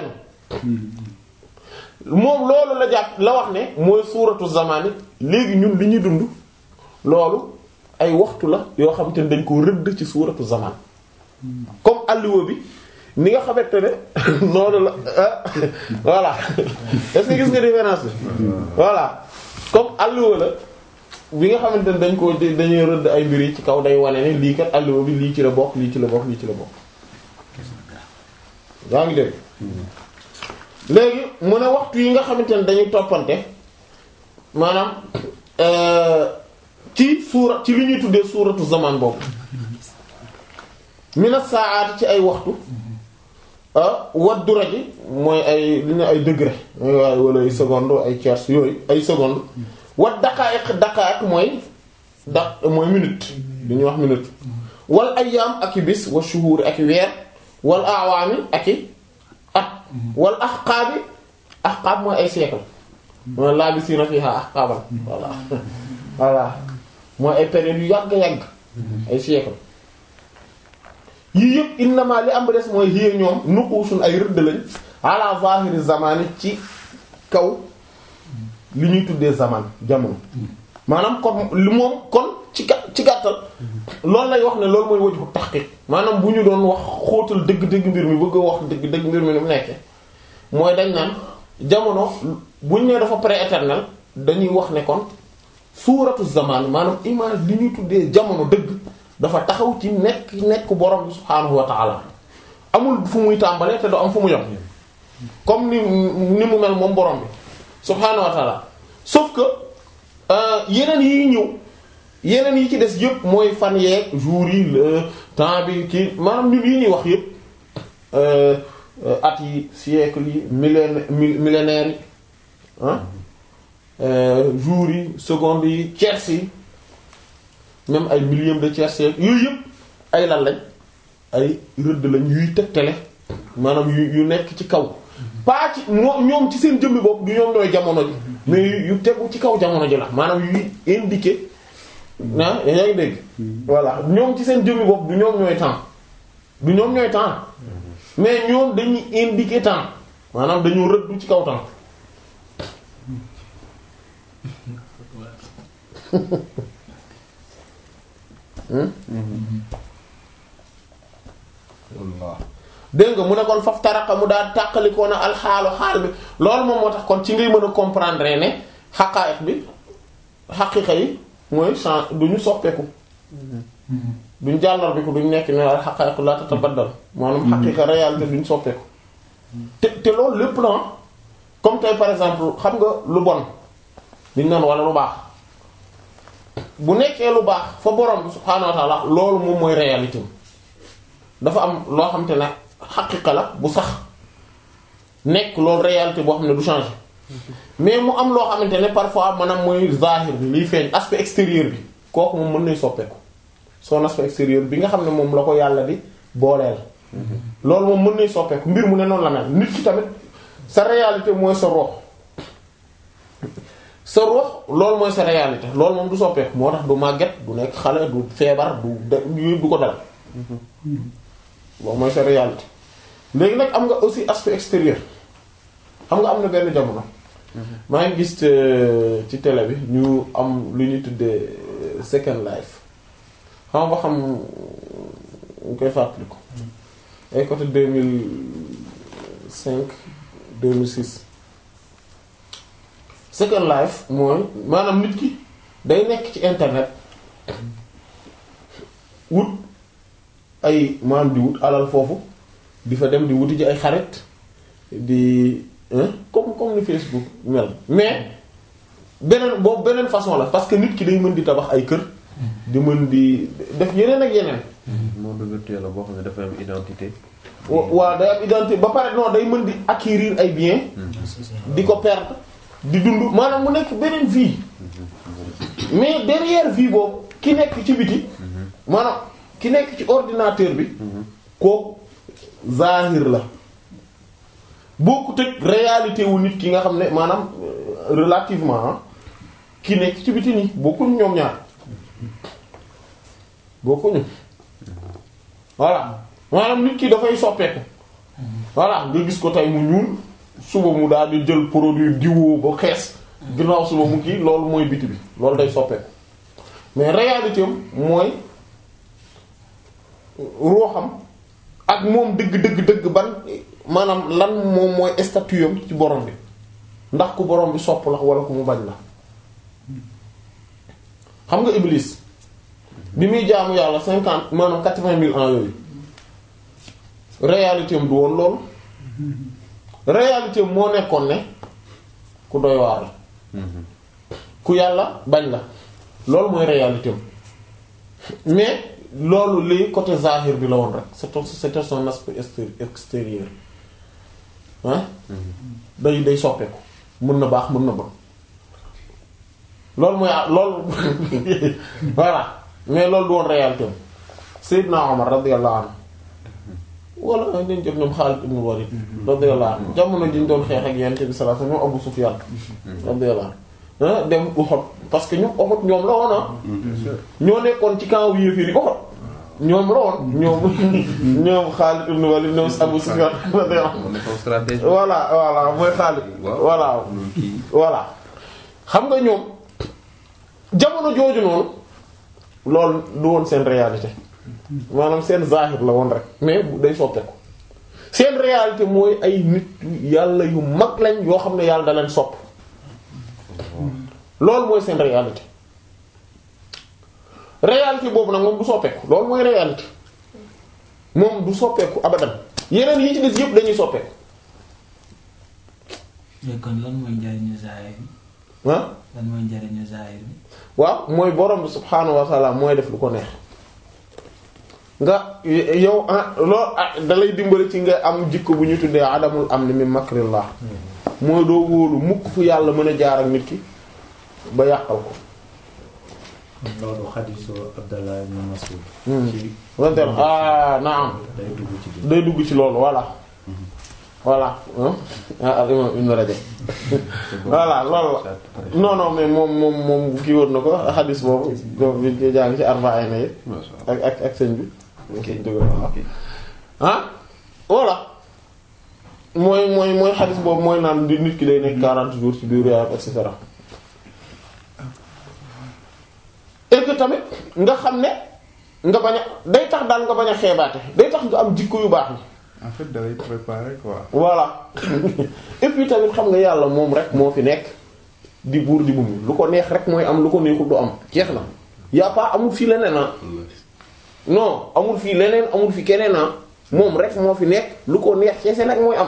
moom loolu la jàpp la wax ne mooy suuratu zamani léegi ñun li ñuy dund loolu ay waxtu la yoo xamante ne dañ ko rëdd ci suuratu zaman comme alluwa bi ni nga xamante ne noonu la voilà est-ce que gis nga différence bi voilà comme alluwa la bi nga xamante ne dañ ko dañuy rëdd ay mbir yi ci kaw day wane ne lii kat alluwa bi lii ci la bokk lii ci la bokk lii ci la bokk yaa ngi dégg léegi mu ne waxtu yi nga xamante ne dañuy toppante maanaam ci suura ci li ñuy tuddee suuratu zaman boobu mina saa'aati ci ay waxtu wat dura ji mooy ay li ne ay degré waaye wala ay seconde ay tiers yooyu ay seconde wat daqaa'iq daqaa'iq mooy da mooy minute li ñuy wax minute wal ayyaam ak i bis wa shuhuur ak i weer wal awaami ak i at wal ahqaabi ahqaab mooy ay siècle mooy laabisiina fiihaa ahqaaban voilà voilà mooy ay période yu yàgg yàgg ay siècle yii yëpp innama li am ba des mooy hiya ñoom nuquusun ay rëdd lañ ala zahiri zamani ci kaw li ñuy tuddee zaman jamono maanaam kon li moom kon ci ga ci gàttal loolu lay wax ne loolu mooy wajhu tahqiq maanaam bu ñu doon wax xóotal dëgg-dëgg mbir mi bëgg a wax dëgg-dëgg mbir mi ni mu nekkee mooy dañ naan jamono buñ ne dafa pré-éternel dañuy wax ne kon suuratu zaman maanaam image li ñuy tuddee jamono dëgg dafa taxaw ci nekk nekk borom bi subhaanahu wa ta'ala amul fu muy tàmbalee te du am fu mu yem comme ni ni mu mel moom borom bi subhaanahu wa ta'ala sauf que yeneen yi ñëw yeneen yi ci des yëpp mooy fan yeeg jours yi le temps bi kii maanaam ñun yi ñuy wax yëpp at yi siècle yi millénaire millénaire yi ah jours yi secondes yi tiers yi même ay millième de tiers yooyu yëpp ay lan lañ ay rëdd lañ yuy tegtale maanaam yu yu nekk ci kaw pas ci ñoom ci seen jëmmi bopp du ñoom ñooy jamono ji mais yu tegu ci kaw jamono ji la maanaam yuy indiquer ah yaa ngi dégg voilà ñoom ci seen jëmmi bopp du ñoom ñooy temps du ñoom ñooy temps mais ñoom dañuy indiquer temps maanaam dañu rëddu ci kaw temps dégg nga mu ne kon faf taraka mu daal tàqalikoo na alxaalu xaal bi loolu moom moo tax kon ci ngay mën a comprendre ne xaqaayiq bi xaqiiqa yi mooy change duñu soppeeku duñ jàllar bi ko duñ nekk ne al xaqaayiq la tatabaddal maanaam xaqiiqa réalité duñ soppeeku te te loolu lépp la comme tey par exemple xam nga lu bon liñ naan wala lu baax bu nekkee lu baax fa borom bi subhaanahu wa ta'ala loolu moom mooy réalité dafa am loo xam te ne xaqiqa la bu sax nekk loolu réalité boo xam ne du changer mais mu am loo xamante ne parfois maanaam mooy zahir bi liy feeñ aspect extérieur bi kooku moom mën nay soppeeku son aspect extérieur bi nga xam ne moom la ko yàlla di booleel. loolu moom mën nay soppeeku mbir mu ne noonu la mel nit ki tamit sa réalité mooy sa rox sa rox loolu mooy sa réalité loolu moom du soppeeku moo tax du màgget du nekk xale du feebar du du du ko dal. loolu mooy sa réalité léegi nag am nga aussi aspect extérieur xam nga am na benn jamono. maa ngi gis ci télé bi ñu am lu ñuy tuddee second life xam nga xam ñu koy fàttaliku. ay côté deux mille cinq deux mille six second life mooy maanaam nit ki day nekk ci internet wut. ay maam di wut alal foofu di fa dem di wuti ji ay xarit di comme comme ni Facebook mel mais beneen boobu beneen façon la parce que nit ki day mën di tabax ay kër di mën di def yeneen ak yeneen. monde virtuel la boo xam ne dafa am identité. waaw day am identité ba pare non day mën di acquérir ay biens. di ko perdre di dund maanaam mu nekk beneen vie. mais derrière vie boobu ki nekk ci biti maanaam. ki nekk ci ordinateur bi kooku zahir la bokkut ak réalité wu nit ki nga xam ne maanaam relativement ki nekk ci biti nii bokkuñu ñoom ñaar bokkuñu voilà maanaam nit ki dafay soppeeku voilà nga gis ko tey mu ñuul suba mu daal di jël produit diwoo ba xees ginnaaw suba mu kii loolu mooy biti bi loolu day soppeeku mais réalité am mooy ruuxam ak moom dëgg dëgg dëgg ban maanaam lan moom mooy statut am ci borom bi ndax ku borom bi sopp la wala ku mu bañ la xam nga Iblis bi muy jaamu yàlla cinquante maanaam quatre-vingt mille ans yooyu réalité am du woon loolu réalité am moo nekkoon ne ku doy waar la ku yàlla bañ la loolu mooy réalité am mais loolu lii côté zahir bi la woon rek c'est c'était son aspect extérieur ah day day soppeeku mën na baax mën na bon loolu mooy loolu voilà mais loolu du woon réalité am Seydina Omar radiyallahu anhu wala nañ jëf ñoom Xaalid ibn Walid radiyallahu anhu jamono ji ñu doon xeex ak Yonent bi sallallahu alayhi wasallam ñoom Abu Sufyan radiyallahu anhu dem Uhud parce que ñoom Uhud ñoom la woon ah ñoo nekkoon ci camp yéeféer yi Uhud ñoom la woon ñoom ñoom Xaalid ibn Walid ñoom Abu Sufyan radiyallahu moo nekkoon stratégie. voilà voilà mooy Xaalid waaw voilà loolu kii. voilà xam nga ñoom jamono jooju noonu loolu du woon seen réalité maanaam seen zahir la woon rek mais bu day soppeeku seen réalité mooy ay nit yàlla yu mag lañ yoo xam ne yàlla da leen sopp loolu mooy seen réalité réalité boobu nag moom du soppeeku loolu mooy réalité moom du soppeeku abadan yeneen yi ci des yëpp dañuy soppeeku léegi kon lan mooy njariñu zaahir bi ah lan mooy njariñu zaahir bi waaw mooy borom bi subhaanahu wa ta'ala mooy def lu ko neex nga yow ah loolu ah dalay dimbali ci nga am jikko bu ñu tuddee adamul am ni mi makrillah mooy doo wóolu mukk fu yàlla mën a jaar ak nit ki ba yàqal ko loolu xadiisu Abdallah ibn Mas'ud Hmm. ci wantel ah naam day dugg ci biir day dugg ci loolu voilà voilà ah al imam ibn Rajab voilà loolu la non non mais moom moom moom kii woon na ko xadis boobu boobu bi ñu jàng ci arba'in yi Masha Allah. ak ak ak sëñ bi ok dëgg la ok. ah voilà mooy mooy mooy xadis boobu mooy naan di nit ki day nekk 40 jours ci biir yaayam et cetera et que tamit nga xam ne nga bañ a day tax daal nga bañ a xeebaate day tax nga am jikko yu baax yi en fait da lay préparer quoi. voilà et puis tamit xam nga yàlla moom rek moo fi nekk di buur di bumi lu ko neex rek mooy am lu ko neexul du am jeex na y a pas amul fii leneen ah non amul fii leneen amul fi keneen ah moom rek moo fi nekk lu ko neex kese nag mooy am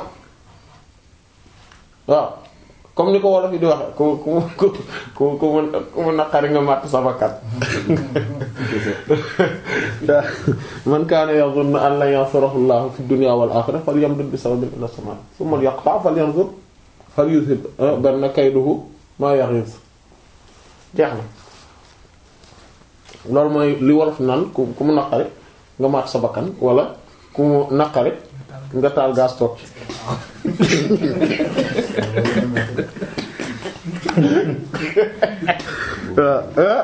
waaw comme ni ko wolof yi di waxe ku ku ku ku ku mu ku mu naqari nga màtt sa bakkat man kaana yazunnu an lan yansurahu Allahu fi dunya wal akhirah falyamdud bi sababin ila samaa thumma yaqta' falyanzur falyuzhib banna kayduhu ma yaghiz jeex na loolu mooy li wolof naan ku ku mu naqari nga màtt sa bakkan wala ku mu naqari nga taal gaz toog ci waaw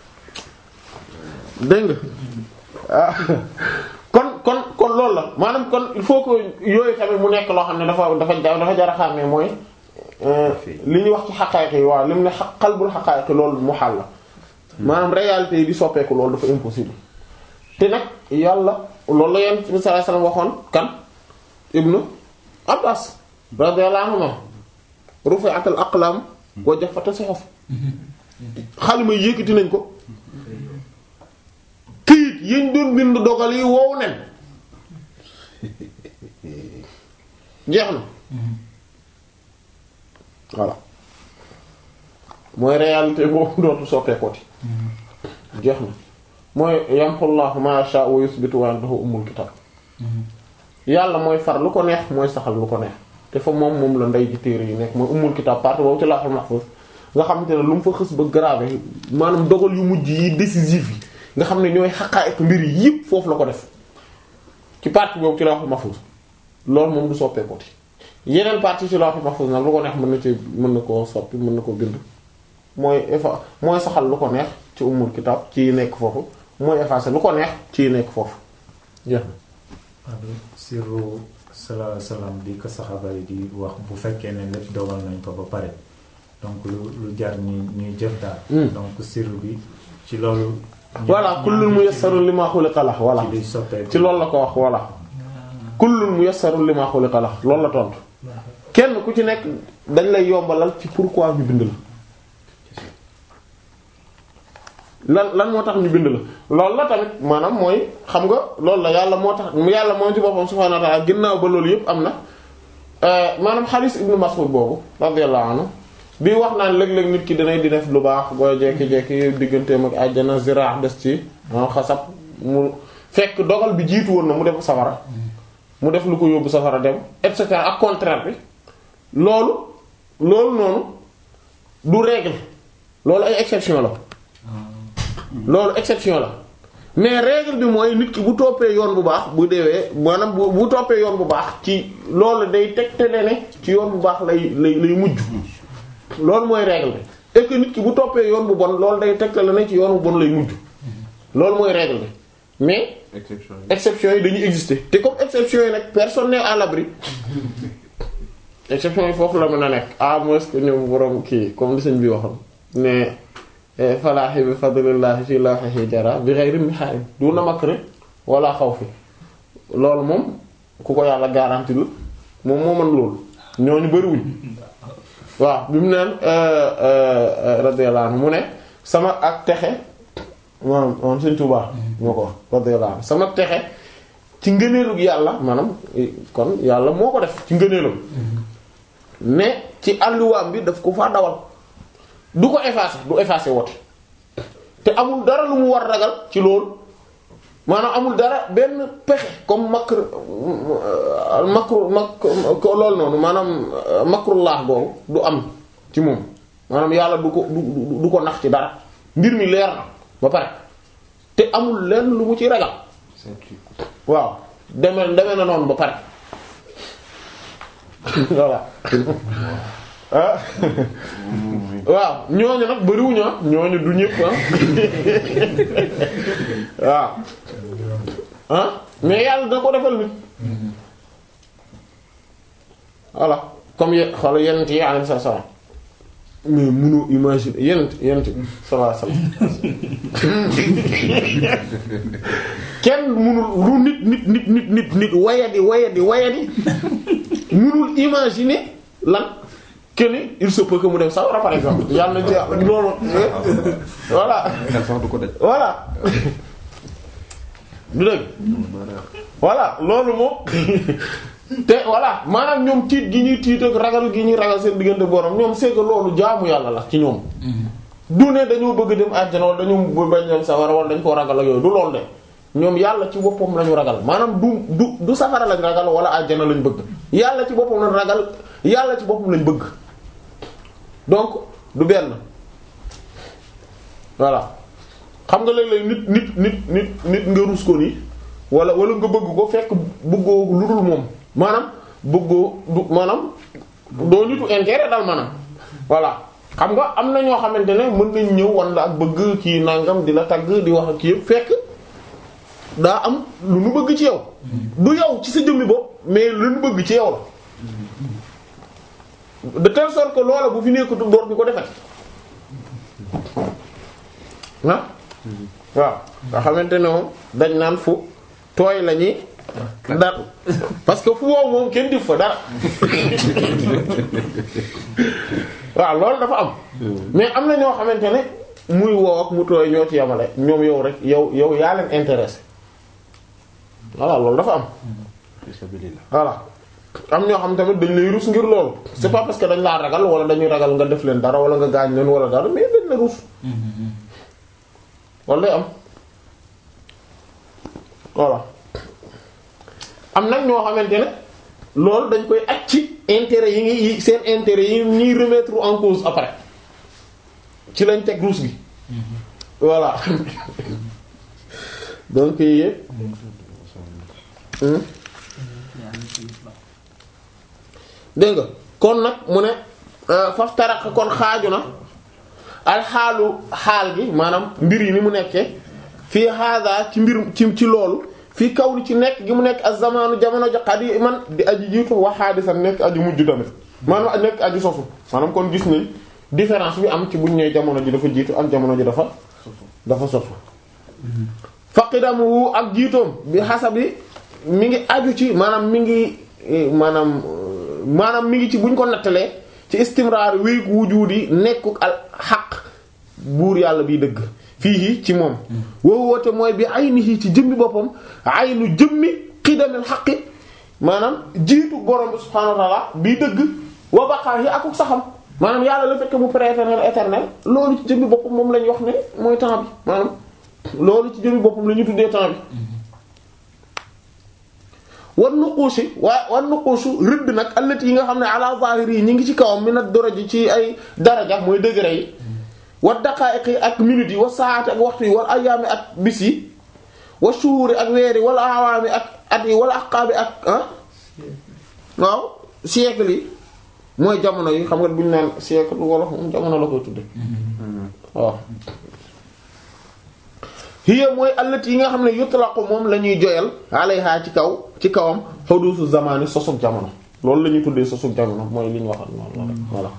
dégg nga ah kon kon kon loolu la maanaam kon il faut que yooyu tamit mu nekk loo xam ne dafa dafa dafa jar a xàmmee mooy li ñuy wax ci xaqaayiq yi waaw li mu ne xa xalbul xaqaayiq loolu mu xàll la maanaam réalité yi di soppeeku loolu dafa impossible te nag yàlla loolu la yonent bi sallallahu alayhi wasallam waxoon kan ibnu abbas radiyallahu anhuma rufi'atil aqlam wa jaffati suhuf xalima yëkkati nañ ko këyit yéen doon bind dogal yi wow nen jeex na voilà mooy réalité boobu dootu soppeekooti jeex na mooy yamxullahu ma yasha wa yusbitu wa indahu ummul kitab yàlla mooy far lu ko neex mooy saxal lu ko neex te fa moom moom la ndey ji téere yi nekk mooy ummul kitab partie boobu ci lawhul mahfuz nga xam te ne lu mu fa xës ba gravé maanaam dogal yu mujj yi décisif yi nga xam ne ñooy xaqaayiq mbir yi yëpp foofu la ko def ci partie boobu ci lawhul mahfuz loolu moom du soppeekooti yeneen partie ci lawhul mahfuz nag lu ko neex mën na ci mën na koo soppi mën na koo bind mooy effa mooy saxal lu ko neex ci ummul kitab ci nekk foofu mooy effacer lu ko neex ci nekk foofu jeex na adu sirru sala salaam di ko saxaaba yi di wax bu fekkee ne lépp dogal nañ ko ba pare donc lu lu jar ñuy ñuy jëf daal donc sirru bi ci loolu voilà kullun muyassarun lima xuliqa lah voilà ci liy soppeeku ci loolu la ko wax voilà kullun muyassarun lima xuliqa lah loolu la tontu kenn ku ci nekk dañ lay yombalal ci pourquoi ñu bind la lan lan moo tax ñu bind la loolu la tamit maanaam mooy xam nga loolu la yàlla moo tax yàlla moom ci boppam subhaanahu wa ta'ala ginnaaw ba loolu yëpp am na maanaam xaalis ibnu Mas'ud boobu radiyallahu anhu bi wax naan léeg-léeg nit ki danay di def lu baax booy jekki-jekki digganteem ak àjjana zira des ci maanaam xasab mu fekk dogal bi jiitu woon na mu def safara mu def lu ko yóbbu safara dem et cetera ak contraire bi loolu loolu noonu du règle loolu ay exception la loolu exception la mais règle bi mooy nit ki bu toppee yoon bu baax bu deewee maanaam bu bu toppee yoon bu baax ci loolu day tegtale ne ci yoon bu baax lay lay lay mujj loolu mooy règle bi et que nit ki bu toppee yoon bu bon loolu day tegtale ne ci yoon bu bon lay mujj loolu mooy règle bi mais exception yi. exceptions yi dañuy exister te comme exceptions yi nag personne n'est à l'abri exceptions yi foofu la mën a nekk à moins que ñoom borom kii comme li sëñ bi waxoon ne falaahi bi fadlillahi fi lawhihi jara bi ghayri mihail duna makri wala xawfi loolu moom ku ko yàlla garanti la moom moo mën loolu ñooñu bariwuñ waaw bi mu neen radiyallahu anhu mu ne sama ak texe maanaam moom Sëriñ Tuubaa moo ko wax radiyallahu anhu sama texe ci ngëneelug yàlla maanaam kon yàlla moo ko def ci ngëneelum mais ci àlluwaam bi daf ko faa dawal du ko effacer du effacer wote te amul dara lu mu war ragal ci loolu maanaam amul dara benn pexe comme makr makru mak loolu noonu maanaam makrullah boobu du am ci moom maanaam yàlla du ko du du ko nax ci dara mbir mi leer na ba pare te amul lenn lu mu ci ragal waaw demee demee na noonu ba pare voilà ah waaw ñooñu nag bariwuñu ah ñooñu du ñëpp ah waaw ah mais yàlla da ko defal nit voilà comme ye xoolal yenent yi alayhi salaam mais mënoo imaginer yenent yenent sallallahu alayhi wasallam kenn mënul lu nit nit nit nit nit nit wayadi wayadi wayadi mënul imaginer lan que ni il se peut que mu dem sawara par exemple yàlla na ci loolu voilà xel sax du ko daj. voilà du dëgg voilà loolu moom te voilà maanaam ñoom tiit gi ñuy tiit ak ragal gi ñuy ragal seen diggante borom ñoom c'est que loolu jaamu yàlla la ci ñoom du ne dañoo bëgg dem àjjana wala dañoo bañ dem sawara wala dañ koo ragal ak yooyu du loolu de ñoom yàlla ci boppam lañu ragal maanaam du du du safara lañ ragal wala àjjana lañ bëgg yàlla ci boppam lañ ragal yàlla ci boppam lañ bëgg donc du benn voilà xam nga léeg-léeg nit nit nit nit nit nga rus ko nii wala wala nga bëgg ko fekk bëggoo lu dul moom maanaam bëggoo du maanaam doo nitu intérêt daal maanaam voilà xam nga am na ñoo xamante ne mën nañ ñëw wan la ak bëgg ci nangam di la tagg di wax ak yëpp fekk daa am lu nu bëgg ci yow du yow ci sa jëmmi bopp mais lu nu bëgg ci yow la de telle sorte que loola bu fi nekkatu door bi ko defati ah waaw nga xamante ne moom dañ naan fu tooy la ñuy dara parce que fu wow moom kenn dif fa dara waaw loolu dafa am mais am na ñoo xamante ne muy wow ak mu tooy ñoo ci yamale ñoom yow rek yow yow yaa leen intéressé voilà loolu dafa am voilà am ñoo xam tamit dañ lay rus ngir loolu c'est pas parce que dañ laa ragal wala dañuy ragal nga def leen dara wala nga gaañ leen wala dara mais dañ la rus wala day am voilà am nag ñoo xamante ne loolu dañ koy aj ci intérêt yi ngi seen intérêt yi ñuy remettre en cause après ci lañ teg ruus gi voilà donc yii yëpp dégg nga kon nag mu ne faf tarak kon xaaju na alxaalu xaal gi maanaam mbir yi ni mu nekkee fii hada ci mbir ci ci loolu fii kaw li ci nekk gi mu nekk ak zamanu jamono ja qadiman di aji jiitu wa hadisan nekk aji mujj tamit maanaam nekk aji sosu maanaam kon gis nañ différence bi am ci buñ ne jamono ji dafa jiitu am jamono ji dafa dafa sosu faqidamu ak jiitoom bi xasabi mi ngi aju ci maanaam mi ngi maanaam maanaam mi ngi ci buñ ko nattalee ci istimraar wéy wujudi nekkuk al xaq buur yàlla biy dëgg fii ci moom woowu woote mooy bi aynihi ci jëmmi boppam aynu jëmmi xidamil xaqi maanaam jiitu borom bi subhaanahu wa ta'ala biy dëgg wa baqaahi akuk saxam maanaam yàlla le fait que mu prééternel éternel loolu ci jëmmi boppam moom lañ wax ne mooy temps bi maanaam loolu ci jëmmi boppam la ñu tuddee temps bi wan nuquusi waa wan nuquusu rëdd nag allati yi nga xam ne ala zahiri yi ñi ngi ci kawam mi nag daraji ci ay daraja mooy degré yi wa daqaa'iq yi ak minutes yi wa saa'ati ak waxtu yi wal ayyaami ak bis yi wa shuhuri ak weer yi wala awaami ak at yi wala aqaabi ak ah waaw siècle yi mooy jamono yi xam nga bu ñu naan siècle wolof moom jamono la koy tudde waaw hiya mooy allati yi nga xam ne yutlaqu moom la ñuy joyal alayha ci kaw ci kawam hudusu zamani sosug jamono loolu la ñuy tuddee sosug jamono mooy li ñu waxal noonu voilà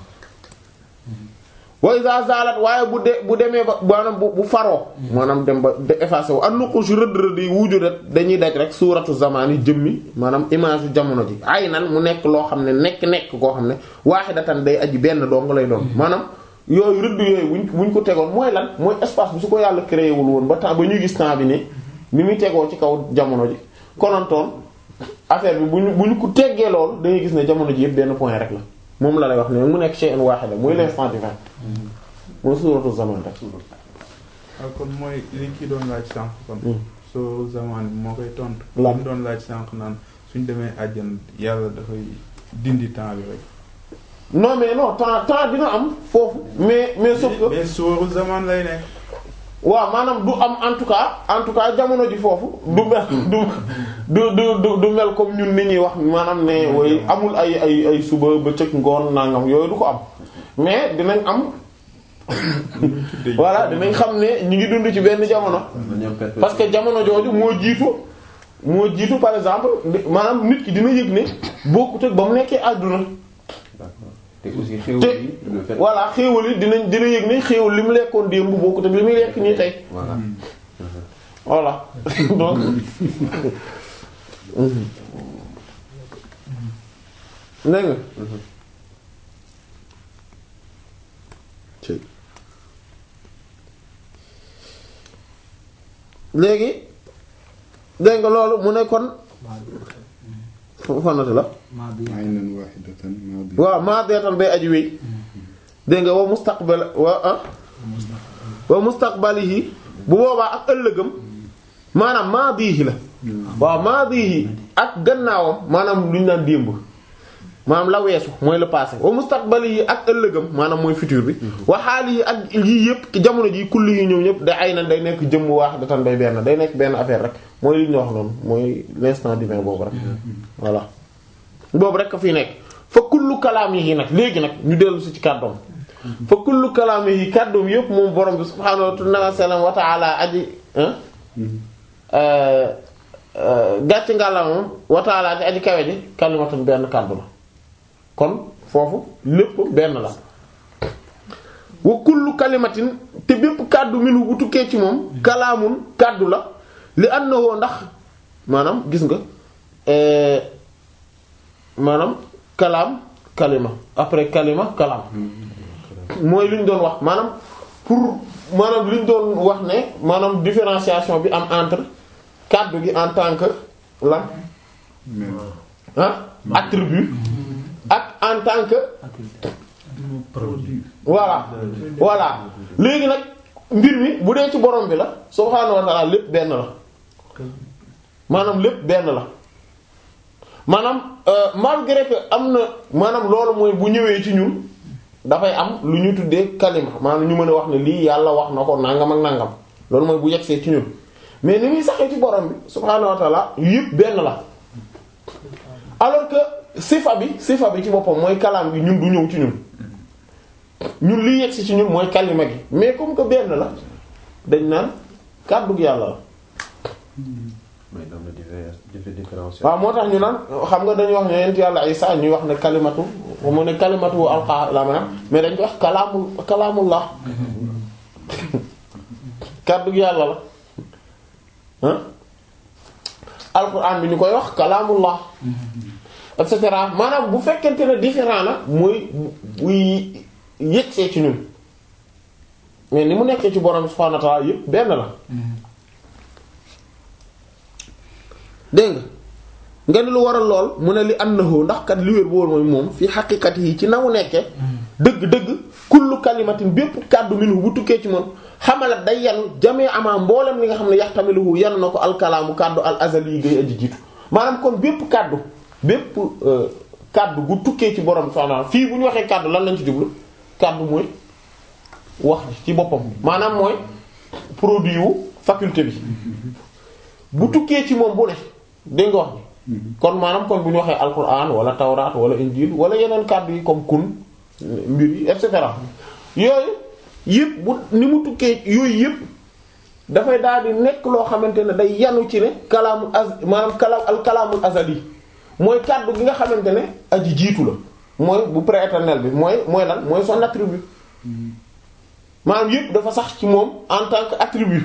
wa iza zalat waaye bu de bu demee ba maanaam bu bu faroo maanaam dem ba de effacé wu an nuqush rëdd rëdd yi wujudat dañuy daj rek suuratu zamani jëmmi maanaam image yu jamono ji ay nan mu nekk loo xam ne nekk nekk koo xam ne waahidatan day aji benn dong lay doon maanaam yooyu rëdd yooyu buñ buñ ko tegoon mooy lan mooy espace bi su ko yàlla créé wul woon ba temps ba ñuy gis temps bi ni ni muy tegoo ci kaw jamono ji konantoon affaire bi bu ñu bu ñu ko teggee loolu da ngay gis ne jamono ji yëpp benn point rek la moom la lay wax ne mu nekk shay'un wahida muy l'instant divin mooy suuratu zaman rek ah kon mooy li ki doon laaj sànq kon. soo zaman bi moo koy tontu. Lan. li mu doon laaj sànq naan suñ demee àjjana yàlla dafay dindi temps bi rek. non mais non temps temps dina am foofu mais mais sauf que mais sóoru zaman lay nekk. waaw maanaam du am en tout cas en tout cas jamono ji foofu du mel du du du du du mel comme ñun ni ñuy wax maanaam ne way amul ay ay ay suba bëccëg ngoon nangam yooyu du ko am mais dinañ am voilà dinañ xam ne ñu ngi dund ci benn jamono parce que jamono jooju moo jiitu moo jiitu par exemple di- maanaam nit ki dina yëg ne bokkut ak ba mu nekkee àdduna d'accord te aussi xéwal te yi le fait voilà xéewal yi dinañ dina yëg ne xéewal li mu lekkoon démb bokkut ak li muy lekk nii tey voilà voilà donc dégg nga ci léegi dégg nga loolu mu ne kon fanati la maa bi aynan wahidatan maadi. waaw maa deetan bay aji wéy dégg nga wa mustaqbal wa ah wa mustaqbalihi bu boobaa ak ëllëgam maanaam maadihi la waaw maadihi ak gannaawam maanaam lu ñu naan démb maanaam la weesu mooy le passé wa mustaqbalihi ak ëllëgam maanaam mooy futur bi wa xaalihi ak yii yëpp ci jamono ji kulli yi ñëw ñëpp da ay na day nekk jëmm waax datan day benn day nekk benn affaire rek mooy li ñu wax noonu mooy l'instant divin boobu rek voilà boobu rek a fi nekk fa kullu kalaam yi nag léegi nag ñu dellu si ci kàddoom fa kullu kalaam yi kàddoom yëpp moom borom bi subhaanahu wa ta'ala aji gàcc ngàlla moom wa ta'ala di aji kawe ji kalimatun benn kàddu la kon foofu lépp benn la wa kullu kalimatin te bépp kàddu minu bu tukkee ci moom kalaamun kàddu la li annahu ndax maanaam gis nga euh, maanaam kalaam kalima après kalima kalaam mooy li ñu doon wax maanaam pour maanaam li ñu doon wax ne maanaam différenciation bi am entre kàddu gi en tant que lan ah attribut ak en tant que produit voilà voilà léegi nag mbir mi bu dee ci borom bi la subhaanahu wa ta'ala lépp benn la maanaam lépp benn la maanaam euh, malgré que am na maanaam loolu mooy bu ñëwee ci ñun dafay am lu ñu tuddee kalima maanaam ñu mën a wax ne lii yàlla wax na ko nangam ak nangam loolu mooy bu yegsee ci ñun mais ni muy saxee ci borom bi subhaanahu wa ta'ala yëpp benn la alors que sifa bi sifa bi ci boppam mooy kalaam gi ñun du ñëw ci ñun ñun liy yegsi ci ñun mooy kalima gi mais comme que benn la dañ naan kàddu gi yàlla la mais am na divers diffé- différence waaw moo tax ñu naan xam nga dañuy wax ne yent yàlla Isa ñuy wax ne kalimatu mu ne kalimatu alqa la maanaam mais dañ ko wax kalaamul kalaamullah kàddu gi yàlla la ah alquran bi ñu koy wax kalaamullah et cetera maanaam bu fekkente ne différent la mooy buy yëgsee ci ñun mais ni mu nekkee ci borom subhanahu wa ta'ala yëpp benn la dégg nga nga ni lu waral lool mu ne li annahu ndax kat li wér bool mooy moom fi xaqiqati yi ci na mu nekkee dëgg-dëgg kullu kalimatin bépp kàddu minhu bu tukkee ci moom xamalat day yanu jamee amaa mboolem li nga xam ne yaxtamiluhu yanu na ko alkalaamu kàddu al azali yi gay aji jiitu maanaam kon bépp kàddu bépp euh, kàddu gu tukkee ci borom subhanahu fii bu ñu waxee kàddu lan lañ ci jublu kàddu mooy wax ji ci boppam maanaam mooy produit wu faculté bi bu tukkee ci moom bu ne dégg nga wax ni kon maanaam kon bu ñu waxee alquran wala tawraat wala injil wala yeneen kàddu yi comme kun mbir yi et cetera yooyu yëpp bu ni mu tukkee yooyu yëpp dafay daal di nekk loo xamante ne day yanu ci ne kalaamul az maanaam kalaam al kalaamul azali mooy kàddu gi nga xamante ne aji jiitu la mooy bu prééternel bi mooy mooy lan mooy son attribut maanaam yëpp dafa sax ci moom en tant que attribut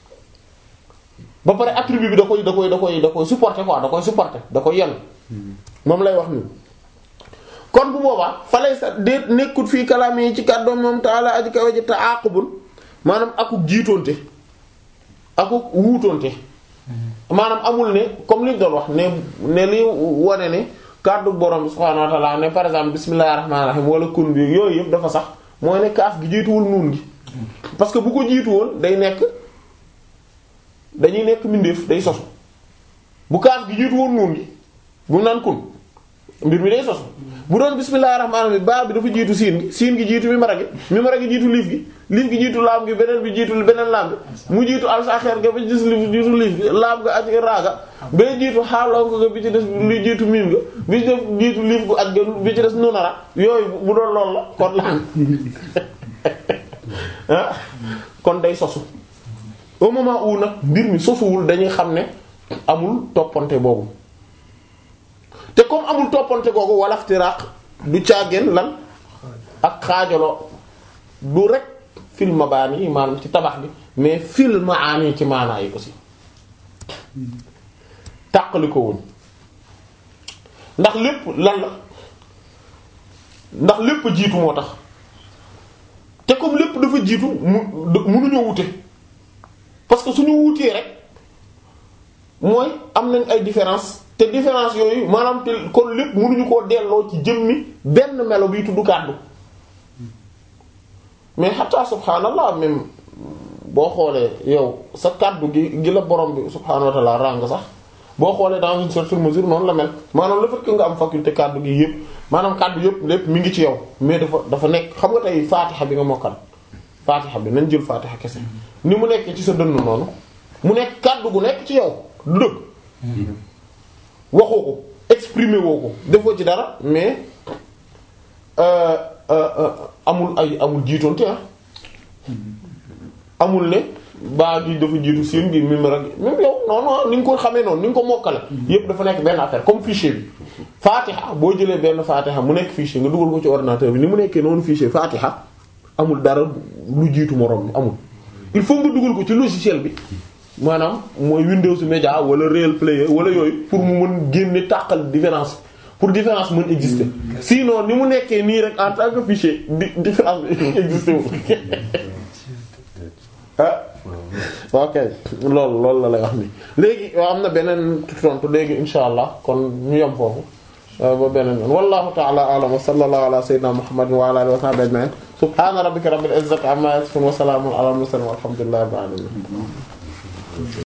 ba pare attribut bi da koy da koy da koy da koy supporter quoi da koy supporter da koy yenn moom lay wax nii kon bu boobaa fa lay sa déet nekkut fii kalaam yi ci kàddoom moom taala aji kawe ji te àqubul maanaam akuk jiitoonte akuk wuutoonte maanaam amul ne comme li ñu doon wax ne ne li wane ne kàddu borom bi subhaanahu wa ta'ala ne par exemple bismillahir rahmanir rahim wala kun bi yooyu yëpp dafa sax mooy ne kaaf gi jiituwul nuun gi parce que bu ko jiitu woon day nekk dañuy nekk mbindeef day sosu bu kaaf gi jiitu woon nuun gi bu naan kun mbir mi day sosu bu doon bismillahir rahmanir rahim baa bi dafa jiitu siin gi siin gi jiitu mi mara gi mi mara gi jiitu liif gi liif gi jiitu laam gi beneen bi jiitu beneen laam bi mu jiitu alsaxeer ga ba gis liif jiitu liif gi laam ga ak raaga ba jiitu xaalonko ga bi ci des li jiitu miim ga bi ci def jiitu liif gu ak ga bi ci des nunara yooyu bu doon loolu la kon laan ah kon day sosu au moment où nag mbir mi sosuwul dañuy xam ne amul toppante boobu te comme amul toppante googu walaftiraq du caageen lan ak xaajaloo du rek fil mabaani yi maanaam ci tabax bi mais fil maani ci maanaa yi aussi tàqali ko woon ndax lépp lan la ndax lépp jiitu moo tax te comme lépp dafa jiitu mu munuñoo wute parce que suñu wutee rek mooy am nañ ay différence te différence yooyu maanaam te kon lépp mënuñu koo delloo ci jëmmi benn melo biy tudd kàddu mais xataa subhaanallah même boo xoolee yow sa kàddu gi gi la borom bi subhaanahu wa ta'ala ràng sax boo xoolee dans une certaine mesure noonu la mel maanaam le fait que nga am faculté kàddu gi yëpp maanaam kàddu yëpp lépp mi ngi ci yow mais dafa dafa nekk xam nga tey faatixa bi nga mokkal faatixa bi nañ jël faatixa kese ni mu nekk ci sa dënn noonu mu nekk kàddu gu nekk ci yow du dëgg waxoo ko exprimer woo ko defoo ci dara mais euh, euh, euh, amul ay amul jiitoonte ah amul ne baa gi dafa jiitu siin gi mim rek même yow non non ni nga ko xamee noonu ni nga ko mokkale yépp dafa nekk benn affaire comme fichier bi Fatiha boo jëlee benn Fatiha mu nekk fichier nga dugal ko ci ordinateur bi ni mu nekkee noonu fichier Fatiha amul dara lu jiitu moroom amul il faut nga dugal ko ci logiciel bi maanaam mooy Windows Media wala Real Player wala yooyu pour mu mën génne tàqal différence pour différence mën exister sinon ni mu nekkee nii rek en tant que fichier di différence bi exister wu ah ok loolu loolu la lay wax nii léegi waaw am na beneen tontu léegi insha allah kon ñu yem foofu ba beneen yoon wallahu ta'ala a'lam wa sallallahu ala sayyidina muhammadin wa ala alihi wa sahbihi ajma'in subhana rabbika rabbil izzati amma yasifun wa salamun ala al mursalin walhamdulillahi rabbil alamin